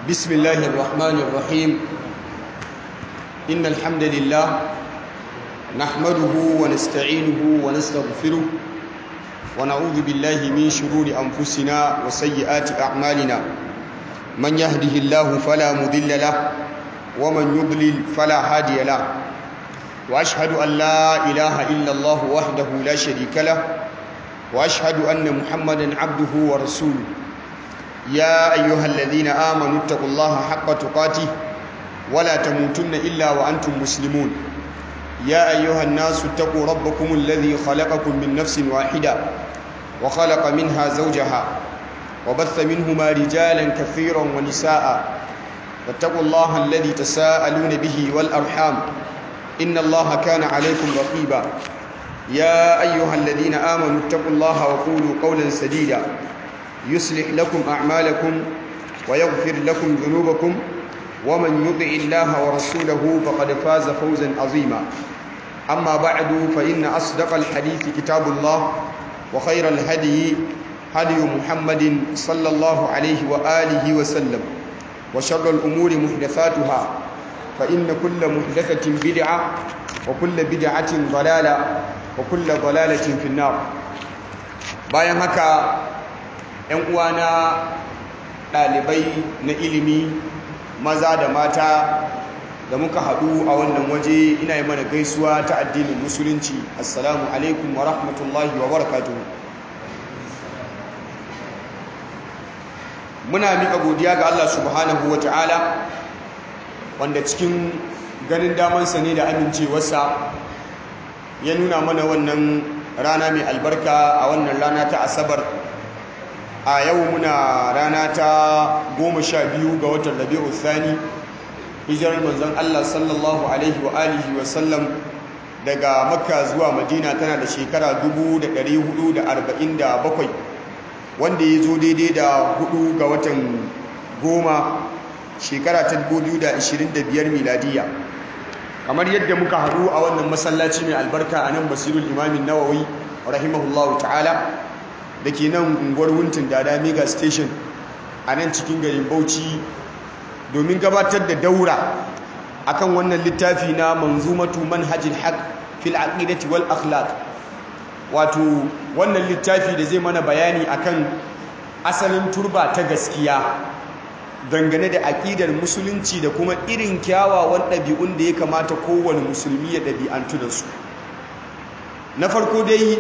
بسم الله الرحمن الرحيم إن الحمد لله نحمده ونستعينه ونستغفره ونعوذ بالله من شرور أنفسنا وسيئات أعمالنا من يهده الله فلا مضل له ومن يضلل فلا هادي له وأشهد أن لا إله إلا الله وحده لا شريك له وأشهد أن محمدا عبده ورسوله يا أيها الذين آمنوا اتقوا الله حق تقاته ولا تموتن إلا وأنتم مسلمون يا أيها الناس اتقوا ربكم الذي خلقكم من نفس واحدة وخلق منها زوجها وبث منهما رجالا كثيرا ونساء واتقوا الله الذي تساءلون به والأرحام إن الله كان عليكم رقيبا يا أيها الذين آمنوا اتقوا الله وقولوا قولا سديدا يصلح لكم أعمالكم ويغفر لكم ذنوبكم ومن يطع الله ورسوله فقد فاز فوزا عظيما أما بعد فإن أصدق الحديث كتاب الله وخير الهدي هدي محمد صلى الله عليه وآله وسلم وشر الأمور محدثاتها فإن كل محدثة بدعة وكل بدعة ضلالة وكل ضلالة في النار bayan haka ‘yan uwana ɗalibai na ilimi maza da mata da muka haɗu a wannan waje ina yi mana gaisuwa ta addinin musulunci assalamu alaikum wa rahmatullahi wa barakatuhu muna miƙa godiya ga Allah subhanahu wa ta'ala wanda cikin ganin damansa ne da amincewarsa ya nuna mana wannan rana mai albarka a wannan rana ta asabar a yau muna rana ta goma sha biyu ga watan rabi'u thani hijirar manzon Allah sallallahu alaihi wa alihi wa sallam daga makka zuwa madina tana da shekara 1447 wanda ya zo daidai da hudu ga watan goma shekara ta 2025 miladiya kamar yadda muka haɗu a wannan masallaci mai albarka a nan basirul imamin nawawi rahimahullahu ta'ala da ke nan unguwar wuntin dada mega station a nan cikin garin bauchi domin gabatar da daura akan wannan littafi na manzumatu manhajil haq fil aqidati wal akhlaq wato wannan littafi da zai mana bayani akan asalin turba ta gaskiya dangane da aƙidar musulunci da kuma irin kyawawan ɗabi'un da ya kamata kowane musulmi ya ɗabi'antu da su na farko dai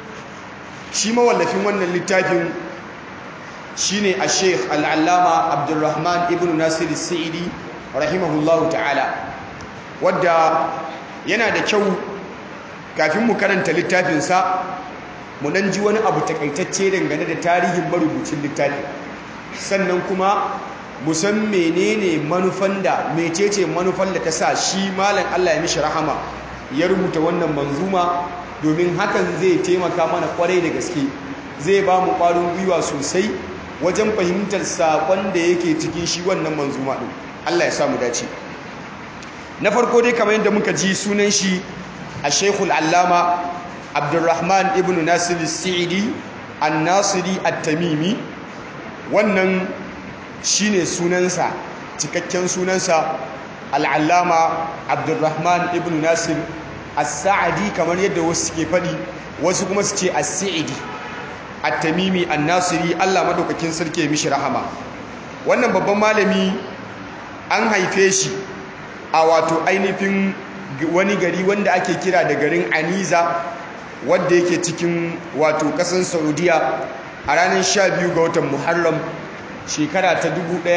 shi mawallafin wannan littafin shi ne a sheikh al'allama abdulrahman ibn nasir sa'idi rahimahullahu ta'ala wadda yana da kyau kafin mu karanta littafinsa mu nan ji wani abu takaitacce dangane da tarihin marubucin littafi sannan kuma musan menene manufan da mecece manufan da ta sa shi malam Allah ya mishi rahama ya rubuta wannan manzuma domin hakan zai taimaka mana kwarai da gaske zai ba mu ƙwarin gwiwa sosai wajen fahimtar saƙon da yake cikin shi wannan manzuma ɗin Allah ya samu dace na farko dai kamar yadda muka ji sunan shi a shekul allama abdulrahman ibn nasir sa'idi an-nasiri at-tamimi wannan shine sunansa cikakken sunansa al'allama abdulrahman ibn nasir as-sa'adi kamar yadda wasu suke faɗi wasu kuma su ce as-sa'idi at-tamimi an-nasiri Allah madaukakin sarki mishi rahama wannan babban malami an haife shi a wato ainihin wani gari wanda ake kira da garin aniza wadda yake cikin wato ƙasar saudiya a ranar 12 ga watan muharram shekara ta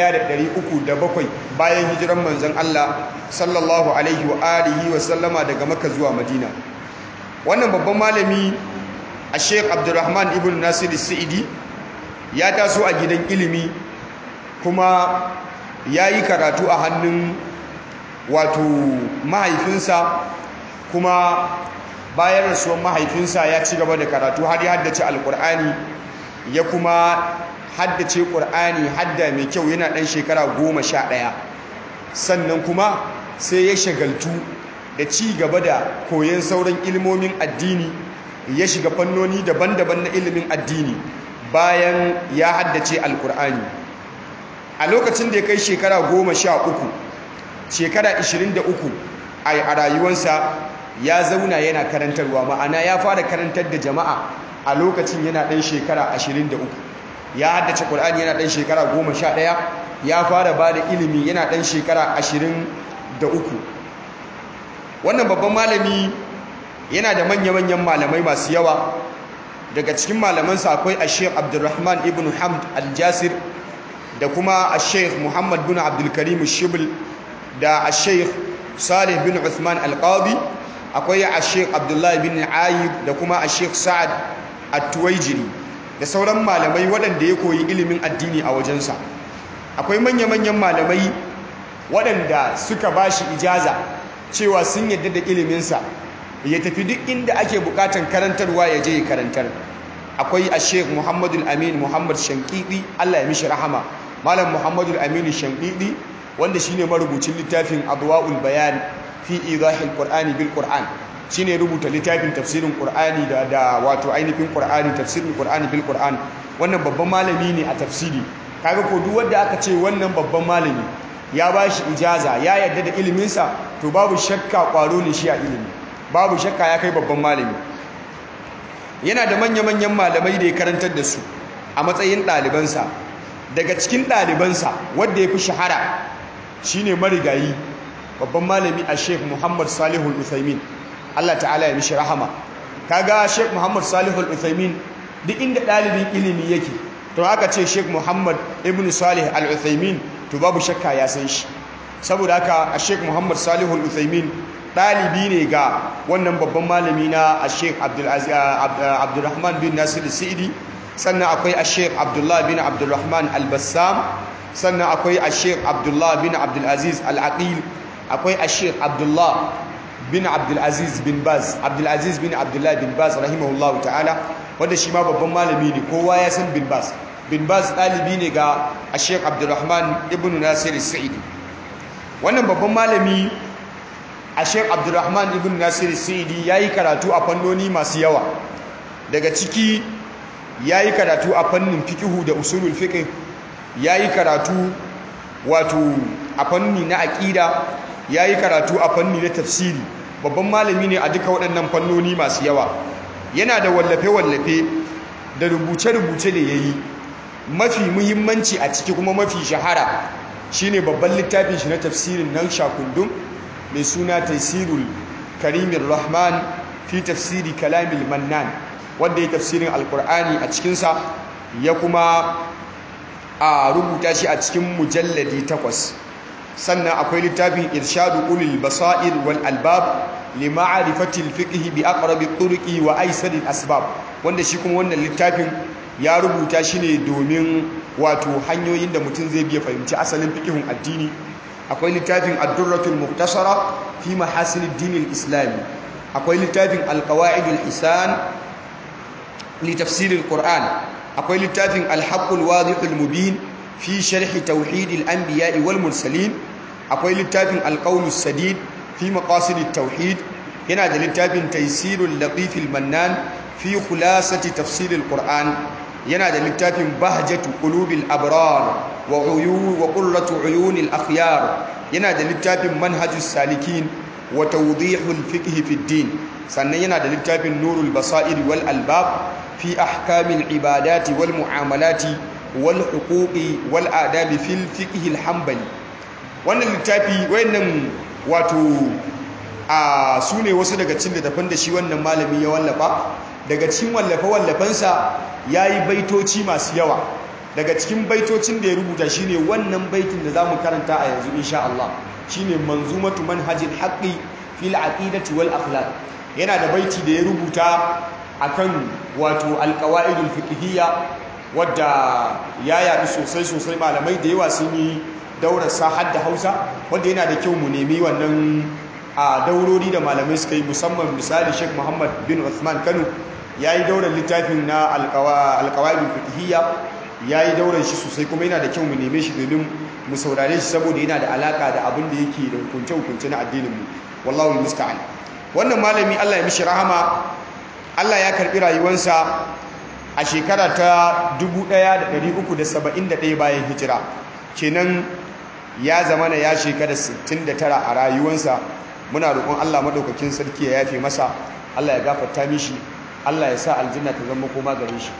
1307 bayan hijiran manzon Allah sallallahu alaihi wa alihi wa sallama daga Makka zuwa Madina wannan babban malami a Sheikh Abdulrahman ibn Nasir Sa'idi ya taso a gidan ilimi kuma ya yi karatu a hannun wato mahaifinsa kuma bayan rasuwar mahaifinsa ya ci gaba da karatu har ya haddace alkur'ani ya kuma haddace ƙur'ani hadda mai kyau yana ɗan shekara goma sha ɗaya sannan kuma sai ya shagaltu da ci gaba da koyon sauran ilmomin addini ya shiga fannoni daban-daban na ilimin addini bayan ya haddace alkur'ani a lokacin da ya kai shekara goma sha uku shekara 23 a rayuwarsa ya zauna yana karantarwa ma'ana ya fara karantar da jama'a a lokacin yana ɗan shekara 23 ya haddace ƙul'ani yana ɗan shekara 11 ya fara ba da ilimi yana ɗan shekara 23 wannan babban malami yana da manya-manyan malamai masu yawa daga cikin malamansa akwai a sheikh abdulrahman ibn hamd al-jasir da kuma a sheikh muhammad bin abdulkarim shibl da a sheikh salih bin uthman al-qadi akwai a sheikh abdullahi bin ayyub da kuma a sheikh sa'ad at-tuwaijiri da sauran malamai waɗanda ya koyi ilimin addini a wajensa akwai manya-manyan malamai waɗanda suka ba shi ijaza cewa sun yadda da iliminsa ya tafi duk inda ake bukatan karantarwa ya je ya karantar akwai a sheikh muhammadul amin muhammad shankidi allah ya mishi rahama malam muhammadul amin shankidi wanda shine marubucin littafin adwa'ul bayan fi idahil qur'ani bil qur'an shine rubuta littafin tafsirin qur'ani da da wato ainihin qur'ani tafsirin qur'ani bil qur'an wannan babban malami ne a tafsiri kaga ko duk wanda aka ce wannan babban malami ya bashi ijaza ya yarda da iliminsa to babu shakka kwaro ne shi a ilimi babu shakka ya kai babban malami yana da manya-manyan malamai da ya karantar da su a matsayin ɗalibansa daga cikin ɗalibansa wadda ya fi shahara shine marigayi babban malami a sheikh muhammad salihul uthaymin allah ta'ala ya mishi rahama kaga sheikh muhammad salihul uthaymin duk inda ɗalibin ilimi yake to aka ce sheikh muhammad ibn salih al-uthaymin to babu shakka ya san shi saboda haka a sheikh muhammad salihul uthaymin ɗalibi ne ga wannan babban malami na a sheikh abdulrahman bin nasir sa'idi sannan akwai a sheikh abdullah bin abdulrahman al-bassam sannan akwai a sheikh abdullah bin abdulaziz al-aqil akwai a sheikh abdullah bin abdulaziz bin baz abdulaziz bin abdullah bin baz rahimahullahu ta'ala wanda shi ma babban malami ne kowa ya san bin baz bin baz ɗalibi ne ga a sheikh abdulrahman ibn nasir sa'idi wannan babban malami a sheik abdurrahman ibn nasir sidi ya yi karatu a fannoni masu yawa daga ciki ya yi karatu a fannin fikihu da usulul fiqh ya yi karatu wato a fanni na aƙida ya yi karatu a fanni na tafsiri babban malami ne a duka waɗannan fannoni masu yawa yana da wallafe-wallafe da rubuce-rubuce da ya yi mafi muhimmanci a ciki kuma mafi shahara shine babban littafin shi na tafsirin nan shakundum mai suna taisirul karimin rahman fi tafsiri kalamil mannan wanda ya tafsirin alkur'ani a cikinsa ya kuma a rubuta shi a cikin mujalladi takwas sannan akwai littafin irshadu ulil basair wal albab li ma'rifatil fiqh bi aqrabi turqi wa aisaril asbab wanda shi kuma wannan littafin ya rubuta shi ne domin wato hanyoyin da mutum zai biya fahimci asalin fiqhun addini akwai littafin ad-durratul muhtasara fi mahasinid dinil islami akwai littafin al-qawaidul hisan li tafsiril qur'an akwai littafin al-haqqul wadihul mubin fi sharh tauhidil anbiya'i wal mursalin akwai littafin al-qawlus sadid fi maqasidit tauhid yana da littafin taysirul latifil mannan fi khulasati tafsiril qur'an yana da littafin bahjatu qulubil abrar wa uyun wa qurratu uyunil akhyar yana da littafin manhajus salikin wa tawdihul fiqh fi din sannan yana da littafin nurul basair wal albab fi ahkamil ibadati wal muamalati wal huquqi wal adabi fil fiqh al hanbali wannan littafi wayannan wato a sune wasu daga cikin littafan da shi wannan malami ya wallafa daga cikin wallafe-wallafensa ya yi baitoci masu yawa daga cikin baitocin da ya rubuta shine wannan baitin da za mu karanta a yanzu insha Allah shine manzumatu manhajin haqqi fil aqidati wal akhlaq yana da baiti da ya rubuta akan wato alqawaidul fiqhiyya wadda ya yaɗu sosai sosai malamai da yawa sun yi daurar sa da Hausa wanda yana da kyau mu nemi wannan a daurori da malamai suka yi musamman misali Sheikh Muhammad bin Uthman Kano ya yi daular littafin na alkawaidul fiqhiyya ya yi daular shi sosai kuma yana da kyau mu neme shi domin mu saurare shi saboda yana da alaka da abin da yake da hukunce-hukunce na addinin mu wallahu musta'an wannan malami Allah ya mishi rahama Allah ya karbi rayuwarsa a shekara ta 1371 bayan hijira kenan ya zama na ya shekara 69 a rayuwansa muna roƙon Allah maɗaukakin sarki ya yafe masa Allah ya gafarta mishi Allah ya sa aljanna ta zama koma gare shi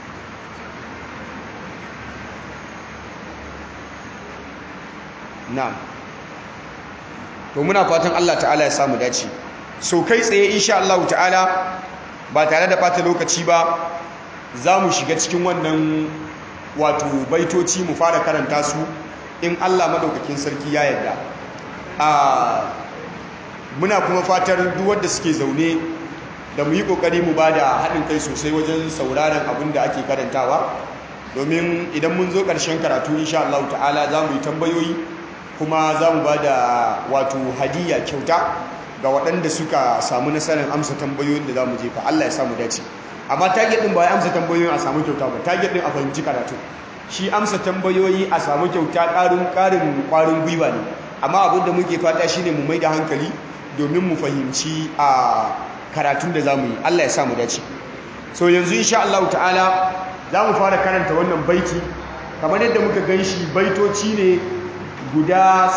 na'am to muna fatan Allah ta'ala ya samu dace so kai tsaye insha Allah ta'ala ba tare da bata lokaci ba za mu shiga cikin wannan wato baitoci mu fara karanta su in Allah madaukakin sarki ya yarda a muna kuma fatar duk wanda suke zaune da mu yi kokari mu bada haɗin kai sosai wajen sauraron abin da ake karantawa domin idan mun zo ƙarshen karatu insha Allah ta'ala za mu yi tambayoyi kuma za mu ba da wato hadiya kyauta ga waɗanda suka samu nasarar amsa tambayoyin da za mu jefa Allah ya samu dace amma target ɗin ba ya amsa tambayoyin a samu kyauta ba target ɗin a fahimci karatu shi amsa tambayoyi a samu kyauta ƙarin ƙarin ƙwarin gwiwa ne amma abin da muke fata shine mu mai da hankali domin mu fahimci a karatun da za mu yi Allah ya samu dace so yanzu insha Allah ta'ala za mu fara karanta wannan baiti kamar yadda muka gan shi baitoci ne guda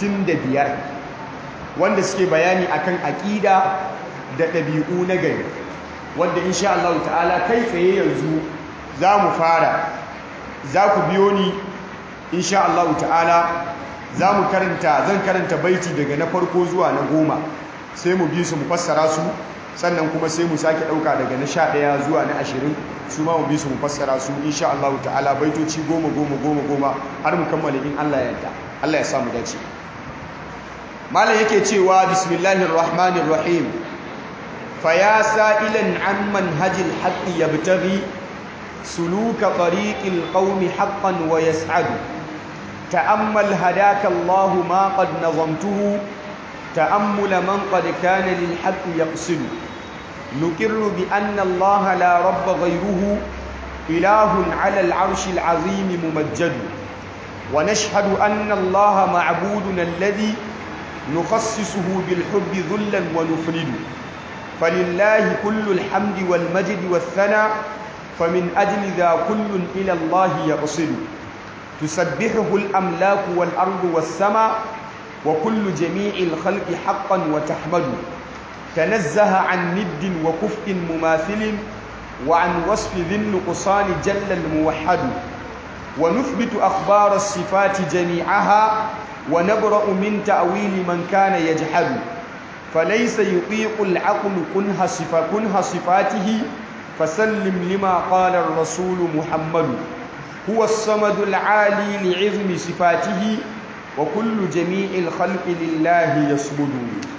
65 wanda suke bayani akan aƙida da ɗabi'u na gari wanda insha Allah ta'ala kai tsaye yanzu za mu fara za ku biyo ni insha Allah ta'ala za mu karanta zan karanta baiti daga na farko zuwa na goma sai mu bi su mu fassara su sannan kuma sai mu sake ɗauka daga na sha ɗaya zuwa na ashirin su ma mu bi su mu fassara su insha Allah ta'ala baitoci goma goma goma goma har mu kammala in Allah ya yarda Allah ya samu dace malam yake cewa bismillahir rahmanir rahim fa ya sa'ilan an manhajil haqqi yabtaghi suluka tariqil qaumi haqqan wa yas'adu ta'ammal hadaka Allah ma qad nazamtuhu ta'ammul man qad kana lil haqqi yaqsidu نقر بأن الله لا رب غيره إله على العرش العظيم ممجد ونشهد أن الله معبودنا الذي نخصصه بالحب ذلا ونفرد فلله كل الحمد والمجد والثناء فمن أجل ذا كل إلى الله يقصد تسبحه الأملاك والأرض والسماء وكل جميع الخلق حقا وتحمد تنزه عن ند وكفء مماثل وعن وصف ذي النقصان جل الموحد ونثبت أخبار الصفات جميعها ونبرأ من تأويل من كان يجحد فليس يطيق العقل كنها, صفا كنها صفاته فسلم لما قال الرسول محمد هو الصمد العالي لعظم صفاته وكل جميع الخلق لله يصمد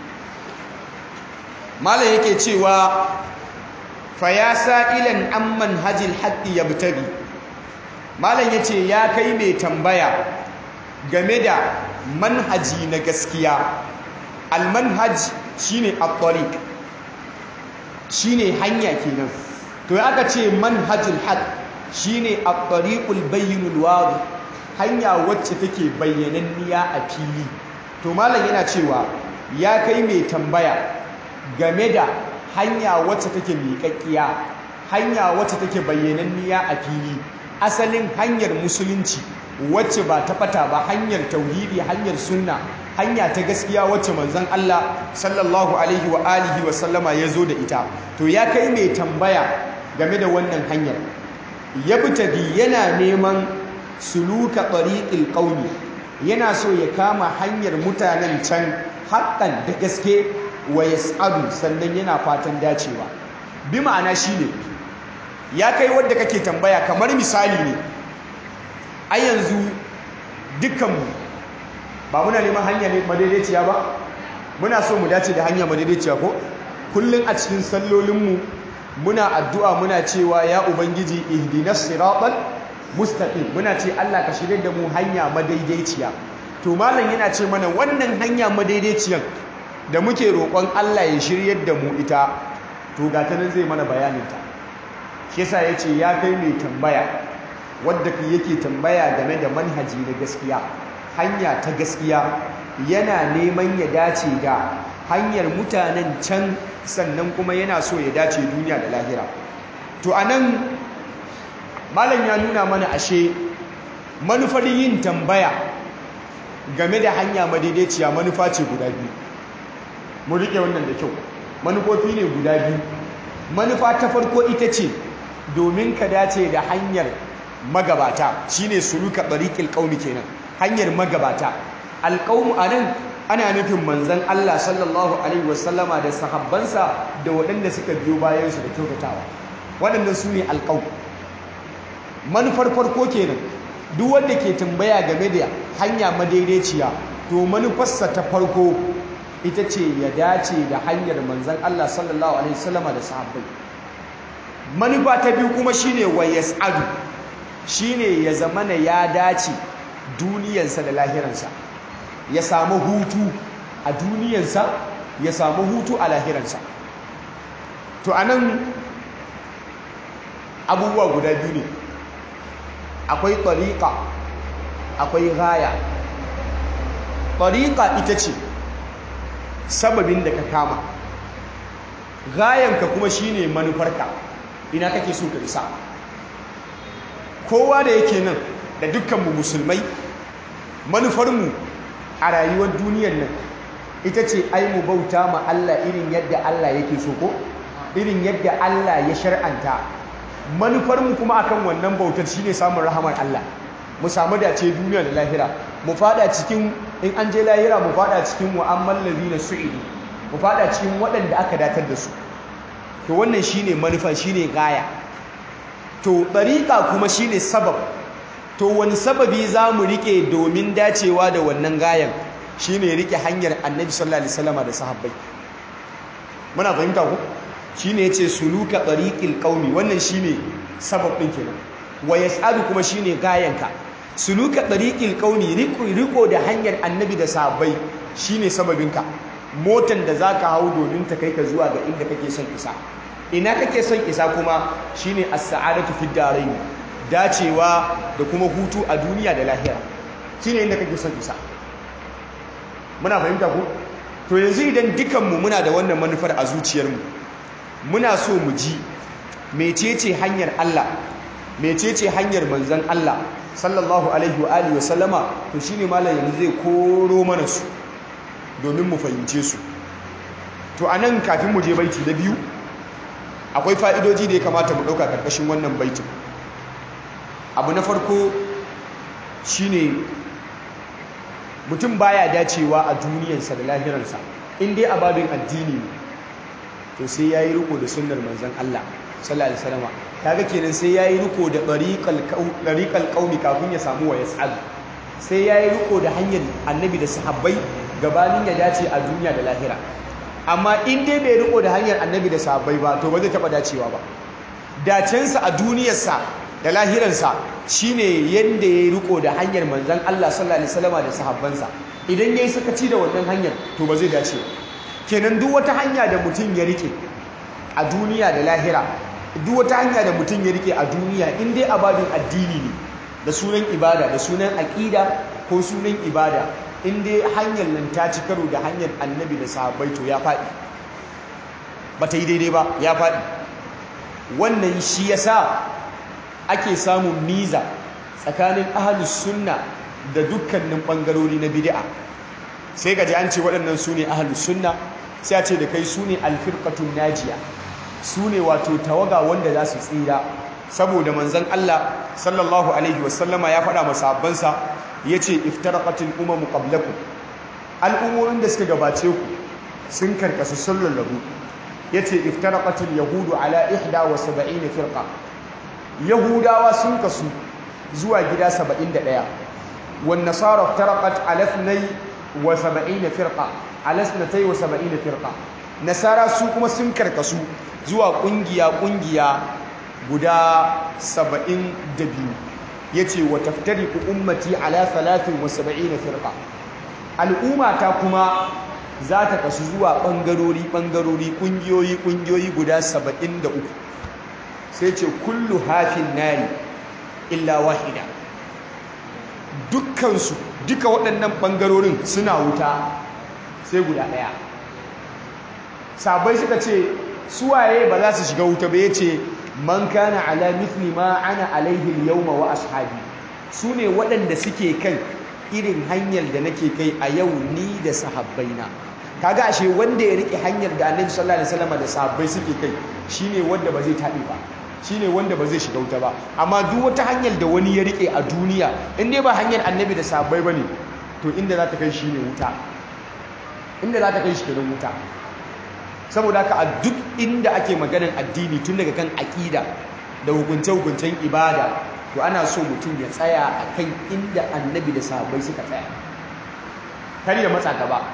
malam yake cewa fa ya sa'ilan an manhajil haqqi yabtaghi malam yace ya kai mai tambaya game da manhaji na gaskiya al manhaj shine at-tariq shine hanya kenan to aka ce manhajul haqq shine at-tariqul bayyinul wadih hanya wacce take bayyananniya a fili to malam yana cewa ya kai mai tambaya game da hanya wacce take miƙaƙƙiya hanya wacce take bayyananniya a fili asalin hanyar musulunci wacce ba ta fata ba hanyar tauhidi hanyar sunna hanya ta gaskiya wacce manzon Allah sallallahu alaihi wa alihi wa sallama ya zo da ita to ya kai mai tambaya game da wannan hanyar ya bitagi yana neman suluka tariqil qaumi yana so ya kama hanyar mutanen can haƙƙan da gaske wa yas'adu sannan yana fatan dacewa bi ma'ana shine ya kai wanda kake tambaya kamar misali ne a yanzu dukkanmu ba muna neman hanya ne madaidaiciya ba muna so mu dace da hanya madaidaiciya ko kullum a cikin sallolinmu muna addu'a muna cewa ya ubangiji ihdinas siratal mustaqim muna ce Allah ka shirye da mu hanya madaidaiciya to malam yana ce mana wannan hanya madaidaiciyan da muke roƙon Allah ya shiryar da mu ita to ga ta nan zai mana bayaninta shi yasa ya ce ya kai mai tambaya wadda yake tambaya game da manhaji na gaskiya hanya ta gaskiya yana neman ya dace da hanyar mutanen can sannan kuma yana so ya dace duniya da lahira to anan malam ya nuna mana ashe manufar yin tambaya game da hanya madaidaiciya manufa ce guda biyu mu rike wannan da kyau manufofi ne guda biyu manufa ta farko ita ce domin ka dace da hanyar magabata shine suluka bariqil qaumi kenan hanyar magabata alqaum anan ana nufin manzon Allah sallallahu alaihi wasallama da sahabbansa da waɗanda suka biyo bayan su da kyautatawa waɗannan su ne alqaum manufar farko kenan duk wanda ke tambaya game da hanya madaidaiciya to manufarsa ta farko ita ce ya dace da hanyar manzon Allah sallallahu alaihi wasallama da sahabbai manufa ta biyu kuma shine wa yas'adu shine ya zamana ya dace duniyarsa da lahiransa ya samu hutu a duniyarsa ya samu hutu a lahiransa to anan abubuwa guda biyu ne akwai tariqa akwai gaya tariqa ita ce sababin da ka kama gayanka kuma shine manufarka ina kake so ka isa kowa da yake nan da dukkanmu musulmai manufarmu a rayuwar duniyar nan ita ce ai mu bauta ma Allah irin yadda Allah yake so ko irin yadda Allah ya shar'anta manufarmu kuma akan wannan bautar shine samun rahamar Allah mu samu dace duniya da lahira mu fada cikin in an je lahira mu fada cikin wa'ammal ladina su'idu mu fada cikin waɗanda aka datar da su to wannan shine manufa shine gaya to ɗariƙa kuma shine sabab to wani sababi za mu riƙe domin dacewa da wannan gayan shine riƙe hanyar annabi sallallahu alaihi wasallam da sahabbai muna fahimta ku shine yace suluka ɗariƙil qaumi wannan shine sabab ɗin kenan wa yas'alu kuma shine gayanka suluka ɗariƙil qaumi riko riko da hanyar annabi da sahabbai shine sababinka motan da zaka hau domin ta kai ka zuwa ga inda kake son isa ina kake son isa kuma shine as-sa'adatu fid darain dacewa da kuma hutu a duniya da lahira shine inda kake son isa muna fahimta ko to yanzu idan dukanmu muna da wannan manufar a zuciyarmu muna so mu ji mecece hanyar Allah mecece hanyar manzon Allah sallallahu alaihi wa alihi wa sallama to shine malam yanzu zai koro mana su domin mu fahimce su to anan kafin mu je baiti na biyu akwai fa'idoji da ya kamata mu ɗauka ƙarƙashin wannan baitin abu na farko shine mutum baya dacewa a duniyarsa da lahiransa in dai ababin addini ne to sai ya yi riko da sunnar manzan Allah sallallahu alaihi wasallam kaga kenan sai ya yi riko da ɗariƙal ƙauni kafin ya samu wa yas'al sai ya yi riko da hanyar annabi da sahabbai gabanin ya dace a duniya da lahira amma in dai bai riko da hanyar annabi da sahabbai ba to ba zai taba dacewa ba dacensa a duniyarsa da lahiransa shine yanda yayi riko da hanyar manzon Allah sallallahu alaihi wasallam da sahabbansa idan yayi sakaci da wannan hanyar to ba zai dace kenan duk wata hanya da mutum ya rike a duniya da lahira duk wata hanya da mutum ya rike a duniya in dai ababin addini ne da sunan ibada da sunan aqida ko sunan ibada in dai hanyar nan ta ci karo da hanyar annabi da sahabbai to ya faɗi ba ta yi daidai ba ya faɗi wannan shi ya sa ake samun miza tsakanin ahalus sunna da dukkanin ɓangarori na bid'a sai gaji an ce waɗannan su ne ahalus sunna sai a ce da kai su ne alfirkatun najiya su ne wato tawaga wanda za su tsira saboda manzan Allah sallallahu alaihi wasallama ya faɗa masabbansa ya ce iftaraqatil umamu qablakum al'ummomin da suka gabace ku sun karkasu sun lallabu ya ce iftaraqatil yahudu ala ihda wa saba'ina firqa yahudawa sun kasu zuwa gida 71 wan nasara iftaraqat ala ithnay wa saba'ina firqa ala ithnatay wa saba'ina firqa nasara su kuma sun karkasu zuwa kungiya kungiya guda 72 yace wa taftariqu ummati ala 73 firqa al'umma ta kuma za ta kasu zuwa bangarori bangarori kungiyoyi kungiyoyi guda 73 sai ce kullu hafin nari illa wahida dukkansu duka waɗannan bangarorin suna wuta sai guda ɗaya sabai suka ce suwaye ba za su shiga wuta ba yace man kana ala mithli ma ana alaihi al-yawma wa ashabi su ne waɗanda suke kan irin hanyar da nake kai a yau ni da sahabbaina kaga ashe wanda ya rike hanyar da annabi sallallahu alaihi wasallam da sahabbai suke kai shine wanda ba zai taɓe ba shine wanda ba zai shiga wuta ba amma duk wata hanyar da wani ya rike a duniya in dai ba hanyar annabi da sahabbai bane to inda za ta kai shi ne wuta inda za ta kai shi kenan wuta saboda haka a duk inda ake maganar addini tun daga kan aƙida da hukunce-hukuncen ibada to ana so mutum ya tsaya a kan inda annabi da sahabbai suka tsaya kar ya matsa gaba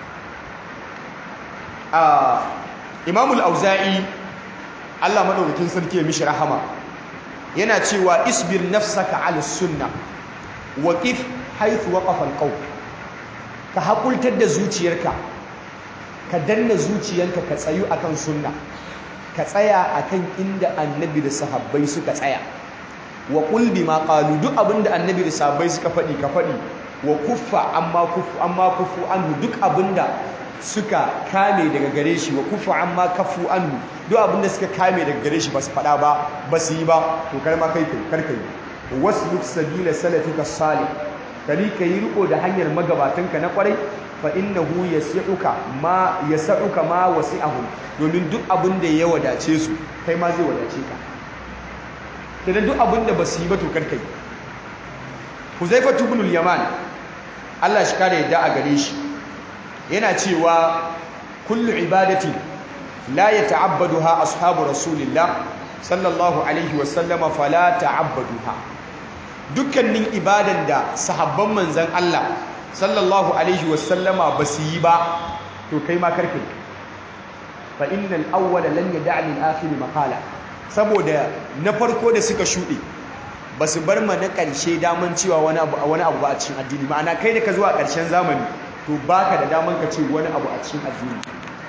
a imamul auza'i allah maɗaukakin sarki ya mishi rahama yana cewa isbir nafsaka ala sunna waqif haythu waqafa alqaw ka hakultar da zuciyarka ka danna zuciyarka ka tsayu akan sunna ka tsaya akan inda annabi da sahabbai suka tsaya wa qul bima qalu duk abinda annabi da sahabbai suka faɗi ka faɗi wa kuffa amma kufu amma kufu anhu duk abinda suka kame daga gare shi wa kufa amma kafu anhu duk abinda suka kame daga gare shi ba su faɗa ba ba su yi ba to kar ma kai kai kar kai wasluk sabila salafika salih kali kai riko da hanyar magabatanka na kwarai fa innahu yasi'uka ma yas'uka ma wasi'ahum domin duk abinda ya wadace su kai ma zai wadace ka idan duk abinda ba su yi ba to kar kai Huzaifatu ibn al-Yaman Allah shi kare yadda a gare shi yana cewa kullu ibadati la yata'abbaduha ashabu rasulillah sallallahu alaihi wasallama fala ta'abbaduha dukkanin ibadan da sahabban manzon Allah sallallahu alaihi wasallama basu yi ba to kai ma karkai fa innal awwala lan yad'a lil akhir maqala saboda na farko da suka shude basu bar ma na ƙarshe daman cewa wani abu wani abu ba a cikin addini ma'ana kai da ka zuwa ƙarshen zamani to baka da daman ka ce wani abu a cikin addini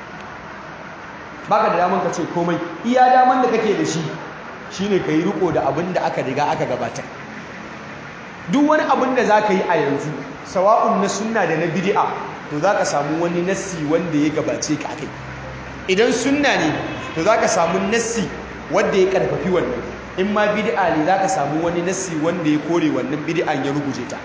baka da daman ka ce komai iya daman da kake da shi shine kai riko da abin da aka riga aka gabatar duk wani abin da zaka yi a yanzu sawa'un na sunna da na bid'a to zaka samu wani nassi wanda ya gabace ka kai idan sunna ne to zaka samu nassi wanda ya karfafi wannan in ma bid'a ne zaka samu wani nassi wanda ya kore wannan bid'an ya ruguje ta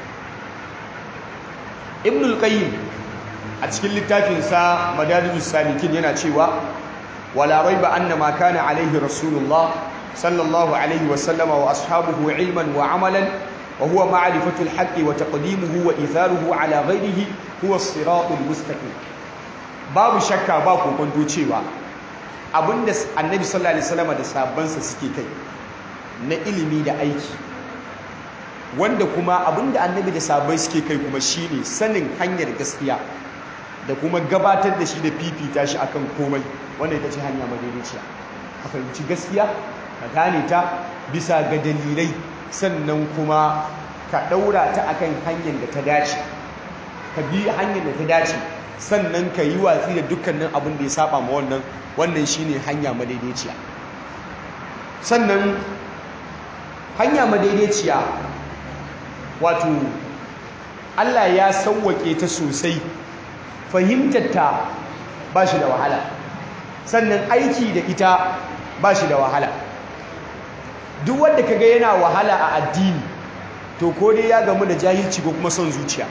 ibn al-qayyim a cikin littafinsa madarijus salikin yana cewa wala raiba anna ma kana alaihi rasulullah sallallahu alaihi wa sallama wa ashabuhu ilman wa amalan wa huwa ma'rifatu al-haqqi wa taqdimuhu wa itharuhu ala ghayrihi huwa as-siratul mustaqim babu shakka ba kokonto cewa abinda annabi sallallahu alaihi wasallama da sahabbansa suke kai na ilimi da aiki wanda kuma abinda annabi da sabai suke kai kuma shine sanin hanyar gaskiya da kuma gabatar da shi da fifita shi akan komai wanda ita ce hanya madaidaiciya a fahimci gaskiya ka gane ta bisa ga dalilai sannan kuma ka ɗaura ta akan hanyar da ta dace ka bi hanyar da ta dace sannan ka yi watsi da dukkanin abin da ya saba ma wannan wannan shine hanya madaidaiciya sannan hanya madaidaiciya wato Allah ya sauwake ta sosai fahimtarta ba shi da wahala sannan aiki da ita ba shi da wahala duk wanda kaga yana wahala a addini to ko dai ya gamu da jahilci ko kuma son zuciya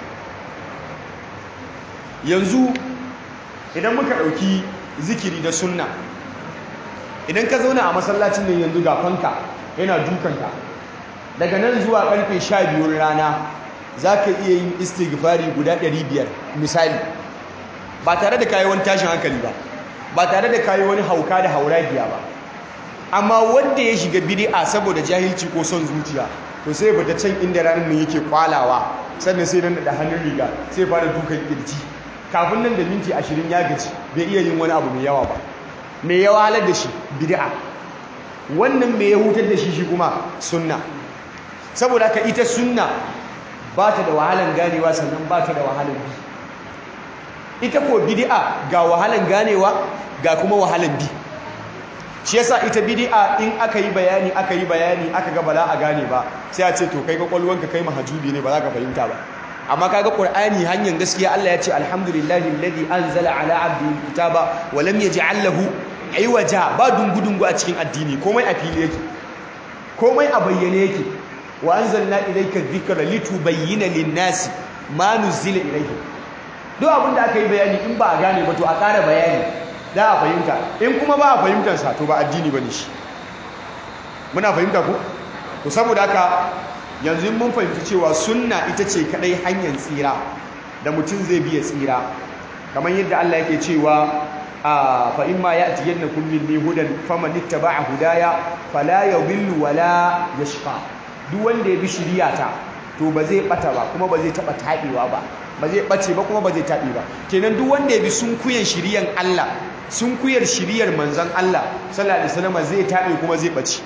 yanzu idan muka ɗauki zikiri da sunna idan ka zauna a masallacin nan yanzu ga fanka yana dukanka daga nan zuwa karfe sha biyun rana za ka iya yin istighfari guda ɗari biyar misali ba tare da kayi wani tashin hankali ba ba tare da kayi wani hauka da hauragiya ba amma wanda ya shiga bid'a saboda jahilci ko son zuciya to sai bata can inda ranar nan yake kwalawa sannan sai nan da hannun riga sai fara dukan kirji kafin nan da minti ashirin ya gaci bai iya yin wani abu mai yawa ba mai yawa halar da shi bid'a wannan mai ya hutar da shi shi kuma sunna saboda ka ita sunna ba ta da wahalan ganewa sannan ba ta da wahalan bi ita ko bid'a ga wahalan ganewa ga kuma wahalan bi shi yasa ita bid'a in aka yi bayani aka yi bayani aka ga bala a gane ba sai a ce to kai kwakwalwanka kai mahajubi ne ba za ka fahimta ba amma kaga qur'ani hanyar gaskiya Allah ya ce alhamdulillahi alladhi anzala ala abdihi alkitaba wa lam yaj'al lahu iwaja ba dungudungu a cikin addini komai a fili yake komai a bayyane yake wa anzalna ilayka dhikra litubayyana lin-nasi ma nuzila ilayhim duk abin da aka yi bayani in ba a gane ba to a ƙara bayani da a fahimta in kuma ba a fahimtar sa to ba addini bane shi muna fahimta ko to saboda haka yanzu mun fahimci cewa sunna ita ce kadai hanyar tsira da mutum zai biya tsira kamar yadda Allah yake cewa fa imma ya'tiyannakum minni hudan faman ittaba'a hudaya fala yadhillu wala yashqa duk wanda ya bi shiriyata to ba zai bata ba kuma ba zai taba tabewa ba ba zai bace ba kuma ba zai tabe ba kenan duk wanda ya bi sunkuyen shiriyan Allah sunkuyar shiriyar manzon Allah sallallahu alaihi wasallam zai tabe kuma zai bace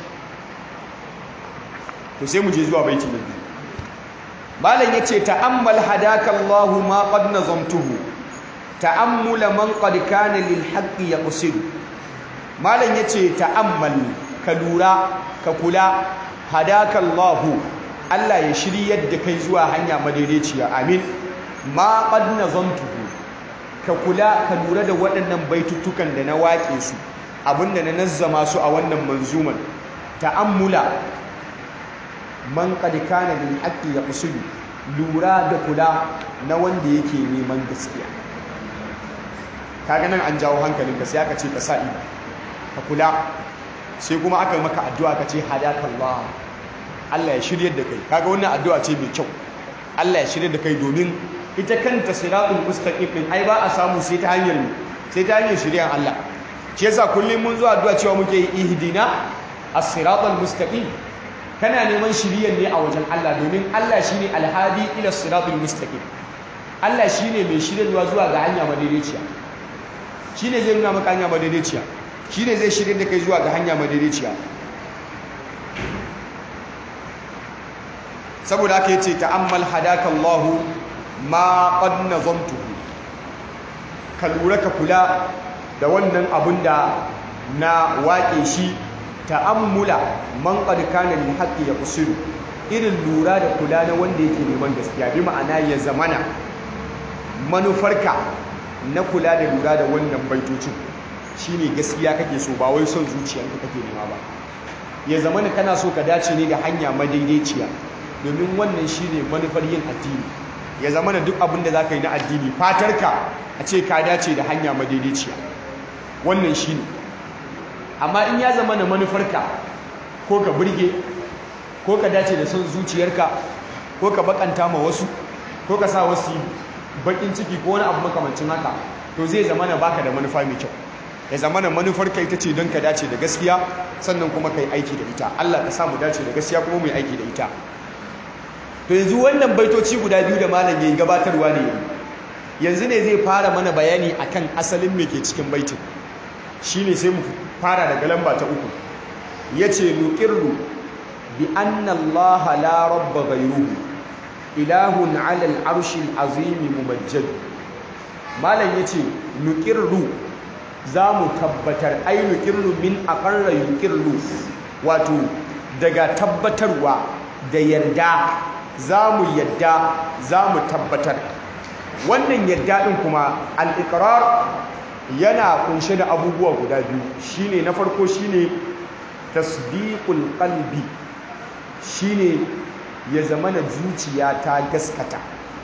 to sai mu je zuwa baiti na biyu malam yace ta'ammal hadaka Allah ma qad nazamtuhu ta'ammula man qad kana lil haqqi yaqsidu malam yace ta'ammal ka lura ka kula hadaka Allah Allah ya shiryar da kai zuwa hanya madaidaiciya amin ma qad nazamtuhu ka kula ka lura da waɗannan baitutukan da na waƙe su abinda na nazzama su a wannan manzuman ta'ammula man qad kana lil haqqi yaqsidu lura da kula na wanda yake neman gaskiya kaga nan an jawo hankalinka sai aka ce ka sa ido ka kula sai kuma aka maka addu'a ka ce hadakallah Allah ya shirye da kai kaga wannan addu'a ce mai kyau Allah ya shirye da kai domin ita kanta siratul mustaqim din ai ba a samu sai ta hanyar sai ta hanyar shiryan Allah shi yasa kullum mun zo addu'a cewa muke yi ihdina as-siratal mustaqim kana neman shiriyan ne a wajen Allah domin Allah shine alhadi ila siratul mustaqim Allah shine mai shiryarwa zuwa ga hanya madaidaiciya shine zai nuna maka hanya madaidaiciya shine zai shirye da kai zuwa ga hanya madaidaiciya saboda haka yace ta'ammal hadaka Allah ma qad nazamtuhu ka lura ka kula da wannan abun da na waƙe shi ta'ammula man qad kana lil haqqi yaqsidu irin lura da kula na wanda yake neman gaskiya bi ma'ana ya zamana manufarka na kula da lura da wannan baitocin shine gaskiya kake so ba wai son zuciyarka kake nema ba ya zamana kana so ka dace ne da hanya madaidaiciya domin wannan shine manufar yin addini ya zamana duk abin da zaka yi na addini fatarka a ce ka dace da hanya madaidaiciya wannan shine amma in ya zama na manufarka ko ka burge ko ka dace da son zuciyarka ko ka bakanta ma wasu ko ka sa wasu bakin ciki ko wani abu makamancin haka to zai zama na baka da manufa mai kyau ya zama na manufarka ita ce don ka dace da gaskiya sannan kuma ka yi aiki da ita Allah ka sa mu dace da gaskiya kuma mu yi aiki da ita to yanzu wannan baitoci guda biyu da malam yayi gabatarwa ne yanzu ne zai fara mana bayani akan asalin me ke cikin baitin shine sai mu fara daga lamba ta uku yace nuqirru bi anna allaha la rabba ghayruhu ilahun 'ala al-'arshi al-'azim mumajjad malam yace nuqirru zamu tabbatar ai nuqirru min aqarra yuqirru wato daga tabbatarwa da yarda zamu yadda zamu tabbatar wannan yadda din kuma al-iqrar yana kunshe da abubuwa guda biyu shine na farko shine tasdiqul qalbi shine ya zama na zuciya ta gaskata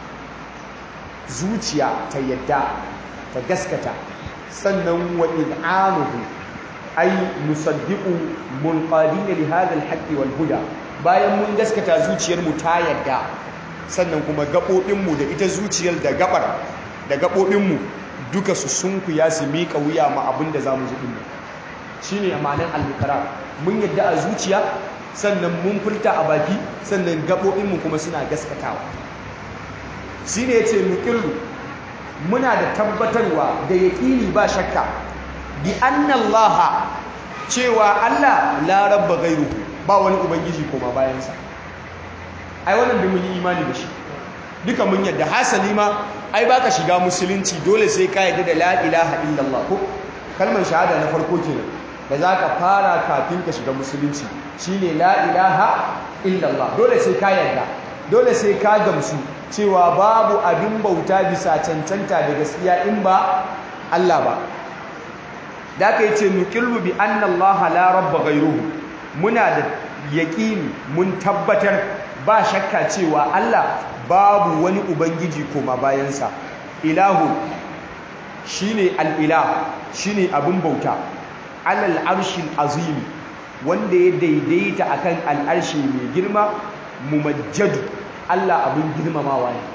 zuciya ta yadda ta gaskata sannan wa id'anuhu ay nusaddiqu munqadin li hadha al wal huda bayan mun gaskata zuciyar mu ta yadda sannan kuma gabobin mu da ita zuciyar da gabar da gabobin mu duka su sunkuya su miƙa wuya ma abin da za mu ji ɗin shi ne amanin albukarar mun yadda a zuciya sannan mun furta a baki sannan gaɓoɓinmu kuma suna gaskatawa shi ne ya ce nukirru muna da tabbatarwa da yaƙini ba shakka bi annallaha cewa Allah la rabba gairu ba wani ubangiji koma bayansa ai wannan da mun yi imani da shi duka mun yadda hasali ma ai baka shiga musulunci dole sai ka yadda da la ilaha illallah ko kalmar shahada na farko kenan da zaka fara kafin ka shiga musulunci shine la ilaha illallah dole sai ka yadda dole sai ka gamsu cewa babu abin bauta bisa cancanta da gaskiya in ba Allah ba da aka yi ce nuqillu bi anna Allah la rabba ghayruhu muna da yaqini mun tabbatar ba shakka cewa Allah babu wani ubangiji koma bayansa ilahu shine al-ilah shine abin bauta alal arshil azim wanda ya daidaita akan al'arshi mai girma mumajjadu Allah abin girmamawa ne